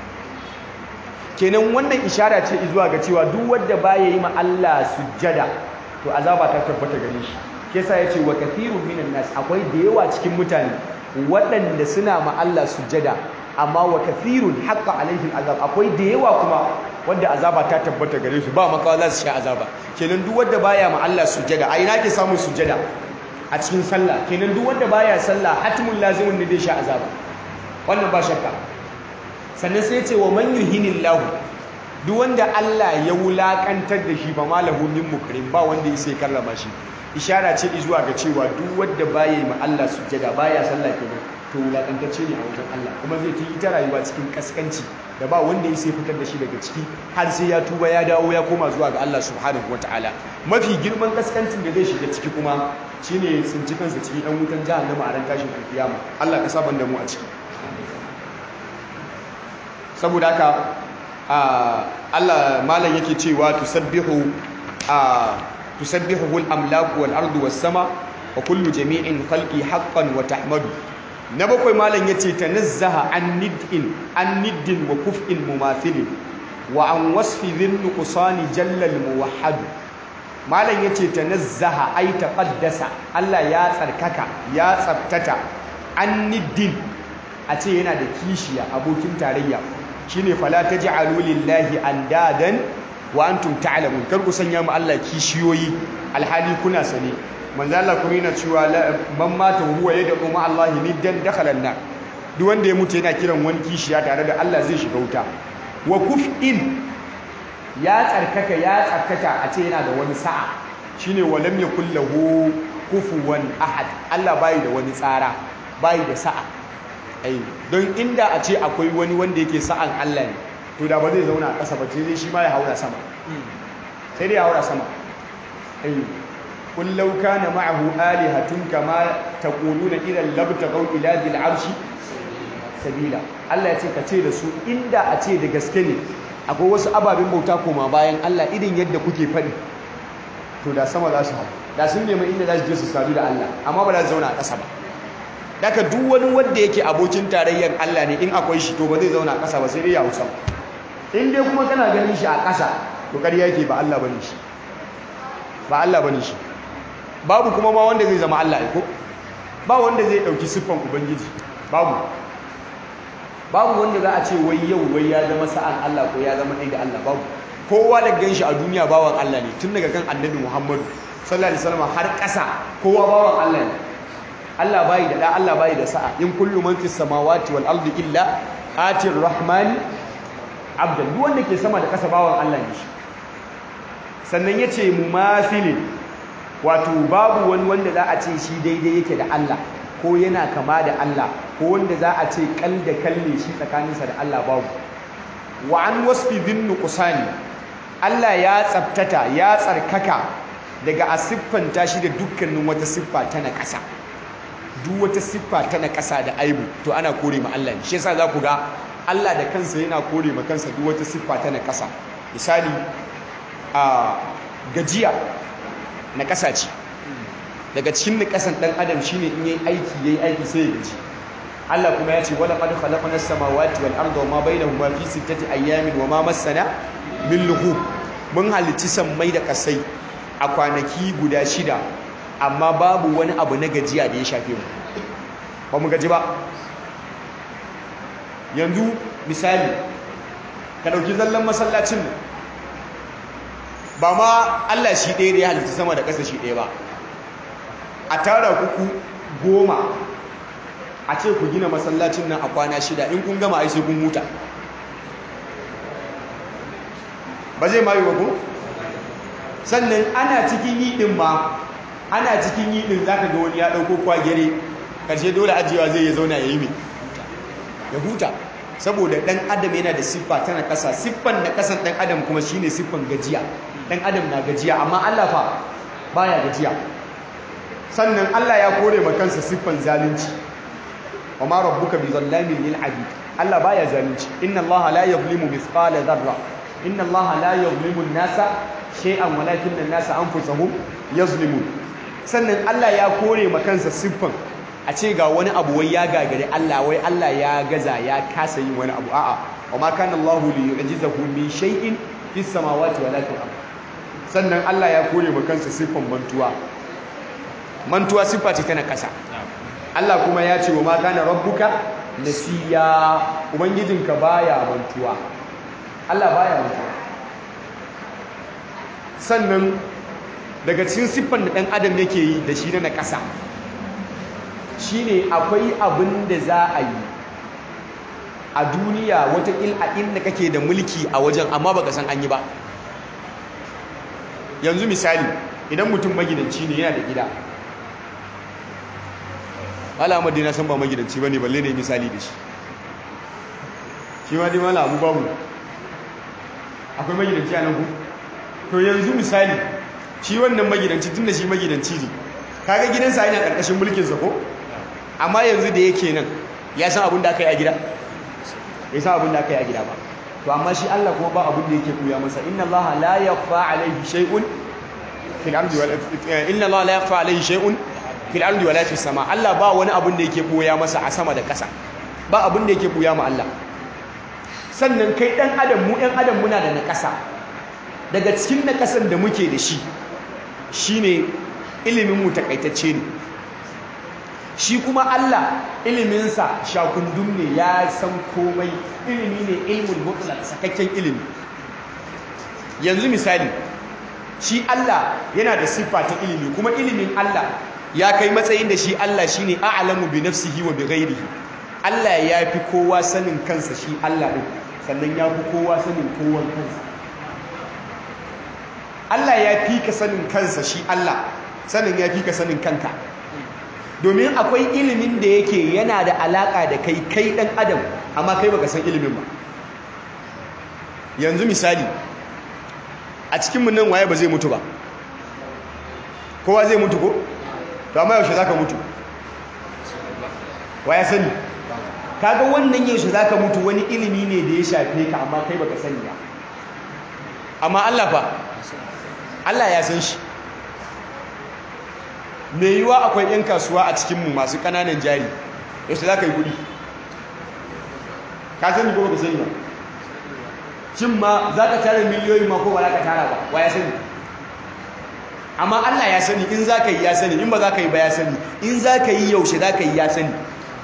kenan wannan ishara ce zuwa ga cewa duk wadda baya yi ma Allah sujjada to azaba ta tabbata gare shi kesa yace wa kathirun minan nas akwai da yawa cikin mutane waɗanda suna ma Allah sujjada amma wa kathirun haqqa alaihi al'azab akwai da yawa kuma wadda azaba ta tabbata gare su ba makawa za su sha azaba kenan duk wadda baya ma Allah sujjada a ina ke samun sujjada a cikin sallah kenan duk wanda baya sallah hatmun lazimun ne zai sha azaba wannan ba shakka sannan sai ce wa man yuhinillahu duk wanda Allah ya wulakantar da shi ba malahu min mukrim ba wanda ya sai karrama shi ishara ce zuwa ga cewa duk wanda baya yi ma Allah sujjada baya sallah kenan to wulakantacce ne a wajen Allah kuma zai yi ita rayuwa cikin kaskanci da ba wanda ya sai fitar da shi daga ciki har sai ya tuba ya dawo ya koma zuwa ga Allah subhanahu wataala mafi girman kaskancin da zai shiga ciki kuma shine tsinci kansa cikin ɗan wutan jahannama a ran tashin alkiyama Allah ka saban da mu a ciki saboda haka Allah malam yake cewa tusabbihu tusabbihu al-amlaku wal ardu was sama wa kullu jami'in khalqi haqqan wa tahmadu na bakwai malam yace tanazzaha an nid'in an niddin wa kuf'in mumathilin wa an wasfi dhin nuqsani jalla al-muwahhad malam yace tanazzaha ay taqaddasa Allah ya tsarkaka ya tsabtata an niddin a ce yana da kishiya abokin tarayya shine fala taj'alu lillahi andadan wa antum ta'lamun kar ku sanya mu Allah kishiyoyi alhali kuna sane manzo Allah kuma yana cewa man mata huwa yad'u ma Allah niddan dakhala an duk wanda ya mutu yana kiran wani kishiya tare da Allah zai shiga wuta wa kuf'in ya tsarkaka ya tsarkaka a ce yana da wani sa'a shine walam yakul lahu kufuwan ahad Allah bai da wani tsara bai da sa'a ai don inda a ce akwai wani wanda yake sa'an Allah ne to da ba zai zauna a ƙasa ba sai shi ma ya haura sama sai dai ya haura sama ai kun law kana ma'ahu alihatun kama taquluna ila labtaghaw ila dhil arshi sabila Allah ya ce ka ce da su inda a ce da gaske ne akwai wasu ababen bauta koma bayan Allah irin yadda kuke faɗi to da sama za su hau da sun nemi inda za su je su sadu da Allah amma ba za su zauna a ƙasa ba daga duk wani wanda yake abokin tarayyar Allah ne in akwai shi to ba zai zauna a ƙasa ba sai dai ya hausa in dai kuma kana ganin shi a ƙasa to ƙarya yake ba Allah bane shi ba Allah bane shi babu kuma ma wanda zai zama Allah ko ba wanda zai ɗauki siffan ubangiji babu babu wanda za a ce wai yau wai ya zama sa'an Allah ko ya zama ɗai da Allah babu kowa da ganshi a duniya bawan Allah ne tun daga kan annabi Muhammadu sallallahu alaihi wasallam har ƙasa kowa bawan Allah ne Allah bai da da Allah bai da sa'a in kullu man fis samawati wal ardi illa atir rahmani abdan duk wanda ke sama da ƙasa bawan Allah ne shi sannan yace mumathilin wato babu wani wanda za a ce shi daidai yake da Allah ko yana kama da Allah ko wanda za a ce kal da kalle shi tsakaninsa da Allah babu wa an wasfi bin nuqsani Allah ya tsabtata ya tsarkaka daga a siffanta shi da dukkanin wata siffa ta na ƙasa duk wata siffa ta na ƙasa da aibu to ana kore ma Allah ne shi yasa za ku ga Allah da kansa yana kore ma kansa duk wata siffa ta na ƙasa misali a gajiya na ƙasa ce daga cikin na ƙasan ɗan adam shine in yayi aiki yayi aiki sai ya gaji Allah kuma ya ce wala qad khalaqna as-samawati wal arda wama bainahuma fi sittati ayyamin wama massana min lughub mun halicci sammai da kasai a kwanaki guda shida amma babu wani abu na gajiya da ya shafe mu ba mu gaji ba yanzu misali ka dauki zallan masallacin nan ba ma Allah shi ɗaya da ya halitta sama da ƙasa shi ɗaya ba a tara kuku goma a ce ku gina masallacin nan a kwana shida in kun gama ai sai kun huta ba zai mayu ba ku sannan ana cikin yi ɗin ma ana cikin yi ɗin zaka ga wani ya ɗauko kwagere ƙarshe dole ajiyewa zai ya zauna ya yi mai ya huta saboda ɗan adam yana da siffa tana ƙasa siffan na ƙasan ɗan adam kuma shine siffan gajiya ɗan adam na gajiya amma Allah fa baya gajiya sannan Allah ya kore ma kansa siffan zalunci wa ma rabbuka bi zallamin lil abid Allah baya zalunci inna Allah la yuzlimu mithqala dharra inna Allah la yuzlimu an-nasa shay'an walakinna an-nasa anfusahum yazlimun sannan Allah ya kore ma kansa siffan a ce ga wani abu wai ya gagare Allah wai Allah ya gaza ya kasa yin wani abu a'a wa ma kana Allah li yu'jizahu min shay'in fis samawati wala fil ard sannan Allah ya kore ma kansa siffan mantuwa mantuwa siffa ce tana kasa Allah kuma ya ce wa ma kana rabbuka nasiya ubangijinka baya mantuwa Allah baya mantuwa sannan daga cikin siffan da ɗan adam yake yi da shi na ƙasa shine akwai abin da za a yi a duniya watakil a inda kake da mulki a wajen amma baka san an yi ba yanzu misali idan mutum magidanci ne yana da gida alamar dai na san ba magidanci ba ne balle ne misali da shi shi ma dai mala abu babu akwai magidanci a nan ku to yanzu misali shi wannan magidanci tun da shi magidanci ne kaga gidansa yana ƙarƙashin mulkinsa ko amma yanzu da yake nan ya san abin da aka yi a gida ya san abin da aka yi a gida ba to amma shi Allah kuma ba abin da yake koya masa inna Allah la yakhfa alayhi shay'un fil ardi wal inna Allah la yakhfa alayhi shay'un fil ardi wala fis sama Allah ba wani abin da yake koya masa a sama da ƙasa ba abin da yake koya ma Allah sannan kai dan adam mu ɗan adam muna da naƙasa daga cikin naƙasan da muke da shi shine ilimin mu takaitacce ne shi kuma Allah iliminsa shakundum ne ya san komai ilimi ne ilmul mutlaq sakakken ilimi yanzu misali shi Allah yana da siffa ta ilimi kuma ilimin Allah ya kai matsayin da shi Allah shine a'lamu bi nafsihi wa bi ghairihi Allah ya fi kowa sanin kansa shi Allah din sannan ya fi kowa sanin kowan kansa Allah ya fi ka sanin kansa shi Allah sanin ya fi ka sanin kanka domin akwai ilimin da yake yana da alaka da kai kai dan adam amma kai baka san ilimin ba yanzu misali a cikinmu nan waye ba zai mutu ba kowa zai mutu ko to amma yaushe zaka mutu waya sani kaga wannan yaushe zaka mutu wani ilimi ne da ya shafe ka amma kai baka sani ba amma Allah fa Allah ya san shi mai yiwuwa akwai 'yan kasuwa a cikinmu masu ƙananan jari yaushe za ka yi kuɗi ka sani ko ba sani ba shin ma za ka tara miliyoyi ma ko ba za ka tara ba wa ya sani amma Allah ya sani in za ka yi ya sani in ba za ka yi ba ya sani in za ka yi yaushe za ka yi ya sani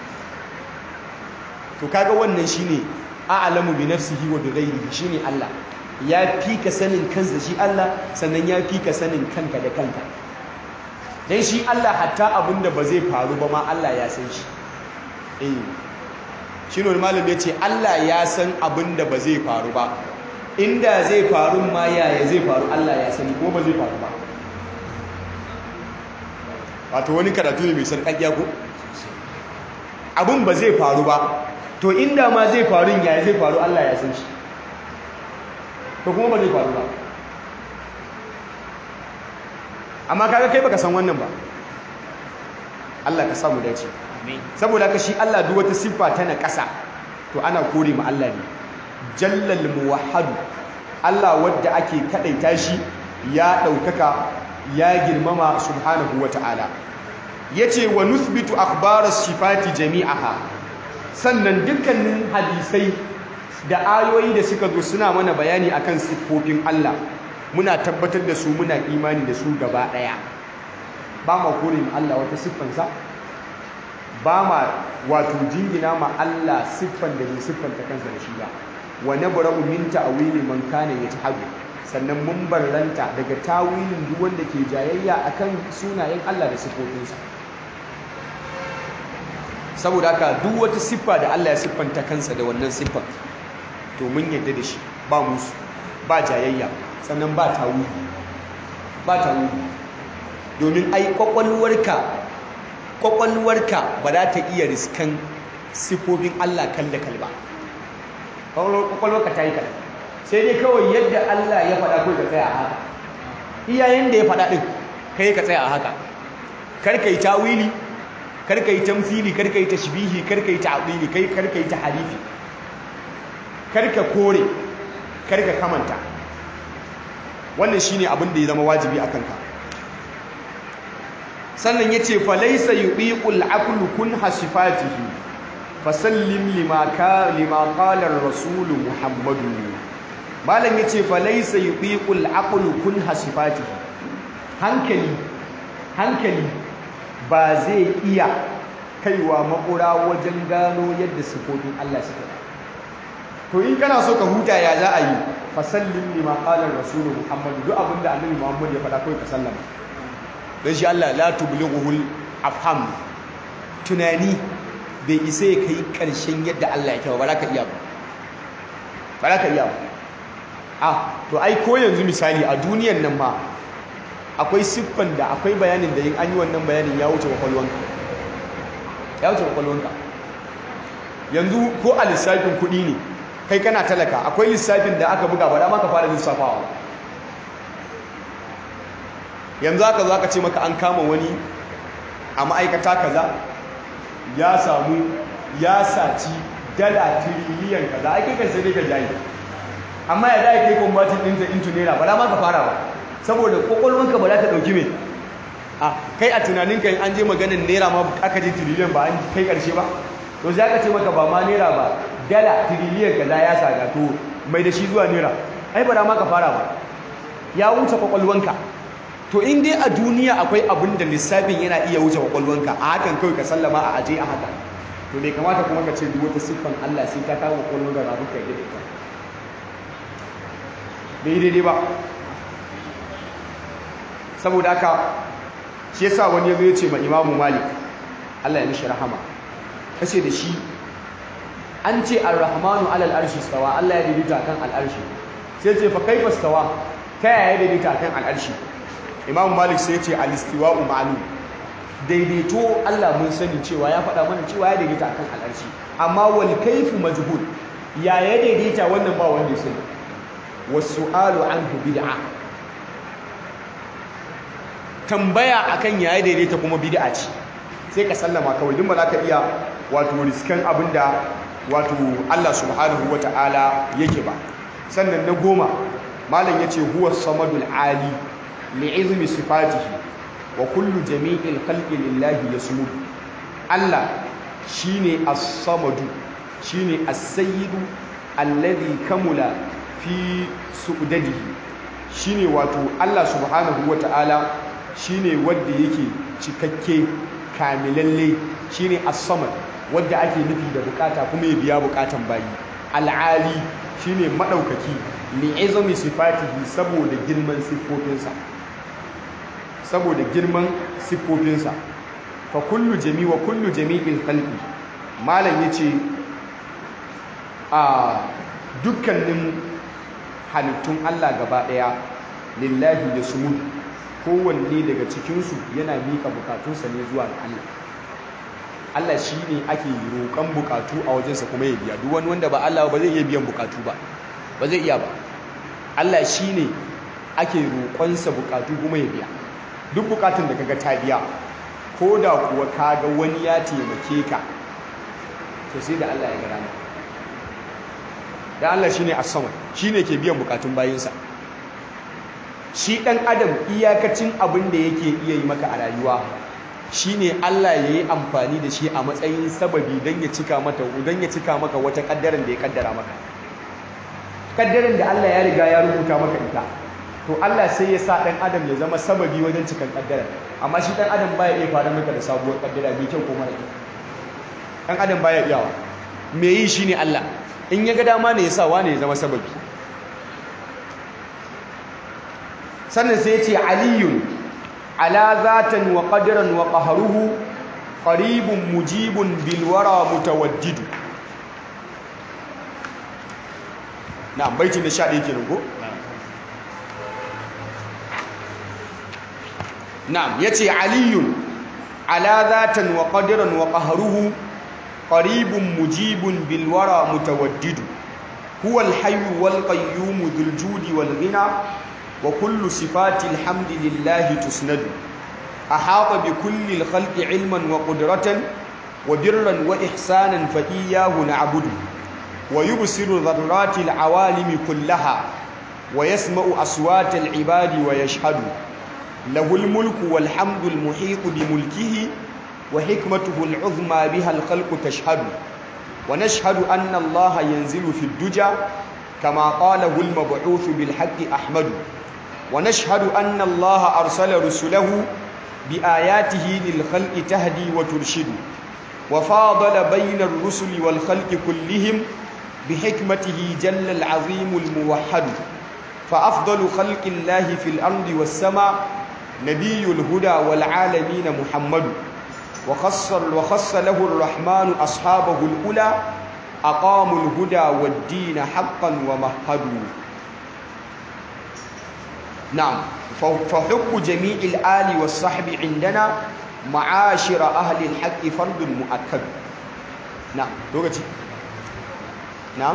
to kaga wannan shine a'lamu bi nafsihi wa bi ghayrihi shine Allah ya fi ka sanin kansa shi Allah sannan ya fi ka sanin kanka da kanka dan shi Allah hatta abinda ba zai faru ba ma Allah ya san shi eh shine wani malam ya ce Allah ya san abinda ba zai faru ba inda zai faru ma yaya zai faru Allah ya sani ko ba zai faru ba wato wani karatu ne mai sarƙaƙiya ko abin ba zai faru ba to inda ma zai faru yaya zai faru Allah ya san shi to kuma ba zai faru ba amma kaga kai baka san wannan ba Allah ka samu dace saboda haka shi Allah duk wata siffa ta na ƙasa to ana kore ma Allah ne jallal muwahhad Allah wadda ake kadaita shi ya daukaka ya girmama subhanahu wata'ala yace wa nuthbitu akhbaras sifati jami'aha sannan dukkanin hadisai da ayoyi da suka zo suna mana bayani akan siffofin Allah muna tabbatar da su muna imani da su gaba daya ba ma kore ma Allah wata siffansa ba ma wato jingina ma Allah siffan da bai siffanta kansa da shi ba wa nabra'u min ta'wili man kana yatahadu sannan mun barranta daga tawilin duk wanda ke jayayya akan sunayen Allah da siffofinsa saboda haka duk wata siffa da Allah ya siffanta kansa da wannan siffan to mun yadda da shi ba musu ba jayayya sannan ba tawili ba tawili domin ai kwakwalwarka kwakwalwarka ba za ta iya riskan siffofin Allah kalla kalba kwakwalwarka ta yi kalba sai dai kawai yadda Allah ya faɗa kai ka tsaya a haka iyayen da ya faɗa ɗin kai ka tsaya a haka karka yi tawili karka yi tamfili karka yi tashbihi karka yi ta'dili kai karka yi taharifi karka kore karka kamanta wannan shine abin da ya zama wajibi a kanka sannan yace fa laysa yubiqul aqlu kun hasifatihi fasallim lima ka lima qala ar-rasul muhammadu malam yace fa laysa yubiqul aqlu kun hasifatihi hankali hankali ba zai iya kaiwa makura wajen gano yadda sifofin Allah suke to in kana so ka huta ya za a yi fasallin lima qala rasul muhammad duk abinda annabi muhammad ya faɗa kai ka sallama dan shi Allah la tublighuhul afham tunani bai isa ya kai karshen yadda Allah yake ba za ka iya ba ba za ka iya ba ah to ai ko yanzu misali a duniyan nan ma akwai siffan da akwai bayanin da yin an yi wannan bayanin ya wuce kwakwalwanka ya wuce kwakwalwanka yanzu ko a lissafin kuɗi ne kai kana talaka akwai lissafin da aka buga ba da maka fara lissafawa yanzu aka zo aka ce maka an kama wani a ma'aikata kaza ya samu ya saci dala tiriliyan kaza ake kan sai dai ka jayi amma ya da kai kwambatin ɗinta into naira ba da maka fara ba saboda kwakwalwanka ba za ta ɗauki mai a kai a tunaninka in an je maganin naira ma aka je tiriliyan ba an kai ƙarshe ba to sai aka ce maka ba ma naira ba dala tiriliyan kaza ya saga to mai da shi zuwa naira ai ba da ma ka fara ba ya wuce kwakwalwanka to in dai a duniya akwai abin da lissafin yana iya wuce kwakwalwanka a hakan kawai ka sallama a aje a haka to bai kamata kuma ka ce duk wata siffan Allah sai ta kawo kwakwalwanka ga ka yi da ita bai daidai ba saboda haka shi yasa wani yazo ya ce ma Imam Malik Allah ya mishi rahama kace da shi an ce Ar-Rahmanu 'alal arshi stawa Allah ya daidaita kan al-arshi sai ce fa kaifa stawa ta yaya daidaita kan al-arshi Imam Malik sai ya ce al-istiwa'u ma'lum daidaito Allah mun sani cewa ya faɗa mana cewa ya daidaita kan al-arshi amma wal kayfu majhul ya ya daidaita wannan ba wanda ya sani was-su'alu anhu bid'ah tambaya akan yaya daidaita kuma bid'a ce sai ka sallama kawai din ba za ka iya wato riskan abinda wato Allah subhanahu wata'ala yake ba sannan na goma malam yace huwa samadul ali li'izmi sifatihi wa kullu jami'il khalqi lillahi yasmud Allah shine as-samadu shine as-sayyidu alladhi kamula fi su'dadihi shine wato Allah subhanahu wata'ala shine wanda yake cikakke kamilalle shine as-samad wanda ake nufi da bukata kuma ya biya bukatan bayi al-ali shine madaukaki li'izami sifatihi saboda girman siffofinsa saboda girman siffofinsa fa kullu jami wa kullu jami'il khalqi malam yace a dukkanin halittun Allah gaba daya lillahi yasmud kowanne daga cikin su yana mika bukatunsa ne zuwa ga Allah Allah shine ake roƙon bukatu a wajensa kuma ya biya duk wani wanda ba Allah ba zai iya biyan bukatu ba ba zai iya ba Allah shine ake roƙonsa bukatu kuma ya biya duk bukatun da kaga ta biya ko da kuwa kaga wani ya taimake ka to sai da Allah ya ga rana da Allah shine as-samad shine ke biyan bukatun bayinsa shi dan adam iyakacin abin da yake iya yi maka a rayuwa shine Allah yayi amfani da shi a matsayin sababi dan ya cika mata dan ya cika maka wata kaddaran da ya kaddara maka kaddaran da Allah ya riga ya rubuta maka ita to Allah sai ya sa dan adam ya zama sababi wajen cikan kaddara amma shi dan adam baya iya fara maka da sabuwar kaddara mai kyau ko mara kyau dan adam baya iyawa me yi shine Allah in ya ga dama ne ya sa wane ya zama sababi sannan sai ya ce aliyun ala zatan wa qadran wa qahruhu qaribun mujibun bil wara mutawaddidu na baitin da 11 kenan ko na'am yace aliyun ala zatan wa qadran wa qahruhu qaribun mujibun bil wara mutawaddidu huwa al hayy wal qayyum dhul judi wal ghina wa kullu sifati al hamdi lillahi tusnadu ahata bi kulli al khalqi ilman wa qudratan wa birran wa ihsanan fa iyyahu na'budu wa yubsiru dharrati al awalimi kullaha wa yasma'u aswata al ibadi wa yashhadu له الملك والحمد المحيط بملكه وحكمته العظمى بها الخلق تشهد ونشهد أن الله ينزل في الدجى كما قاله المبعوث بالحق أحمد ونشهد أن الله أرسل رسله بآياته للخلق تهدي وترشد وفاضل بين الرسل والخلق كلهم بحكمته جل العظيم الموحد فأفضل خلق الله في الأرض والسماء نبي الهدى والعالمين محمد وخص, وخص له الرحمن أصحابه الأولى أقاموا الهدى والدين حقا ومهدوا نعم فحب جميع الآل والصحب عندنا معاشر أهل الحق فرض مؤكد نعم لغتي نعم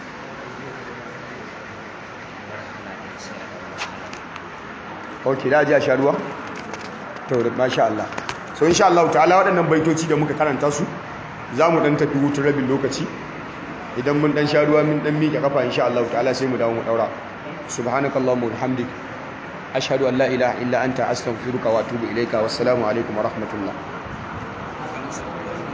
ok da ji a sha ruwa? to masha Allah so insha Allah ta'ala waɗannan baitoci da muka karanta su za mu ɗan tafi hutun rabin lokaci idan mun ɗan sha ruwa mun ɗan miƙe kafa insha Allah ta'ala sai mu dawo mu ɗaura subhanakallahumma wa bihamdik ashhadu an la ilaha illa anta astaghfiruka wa atubu ilayka wassalamu alaikum wa rahmatullah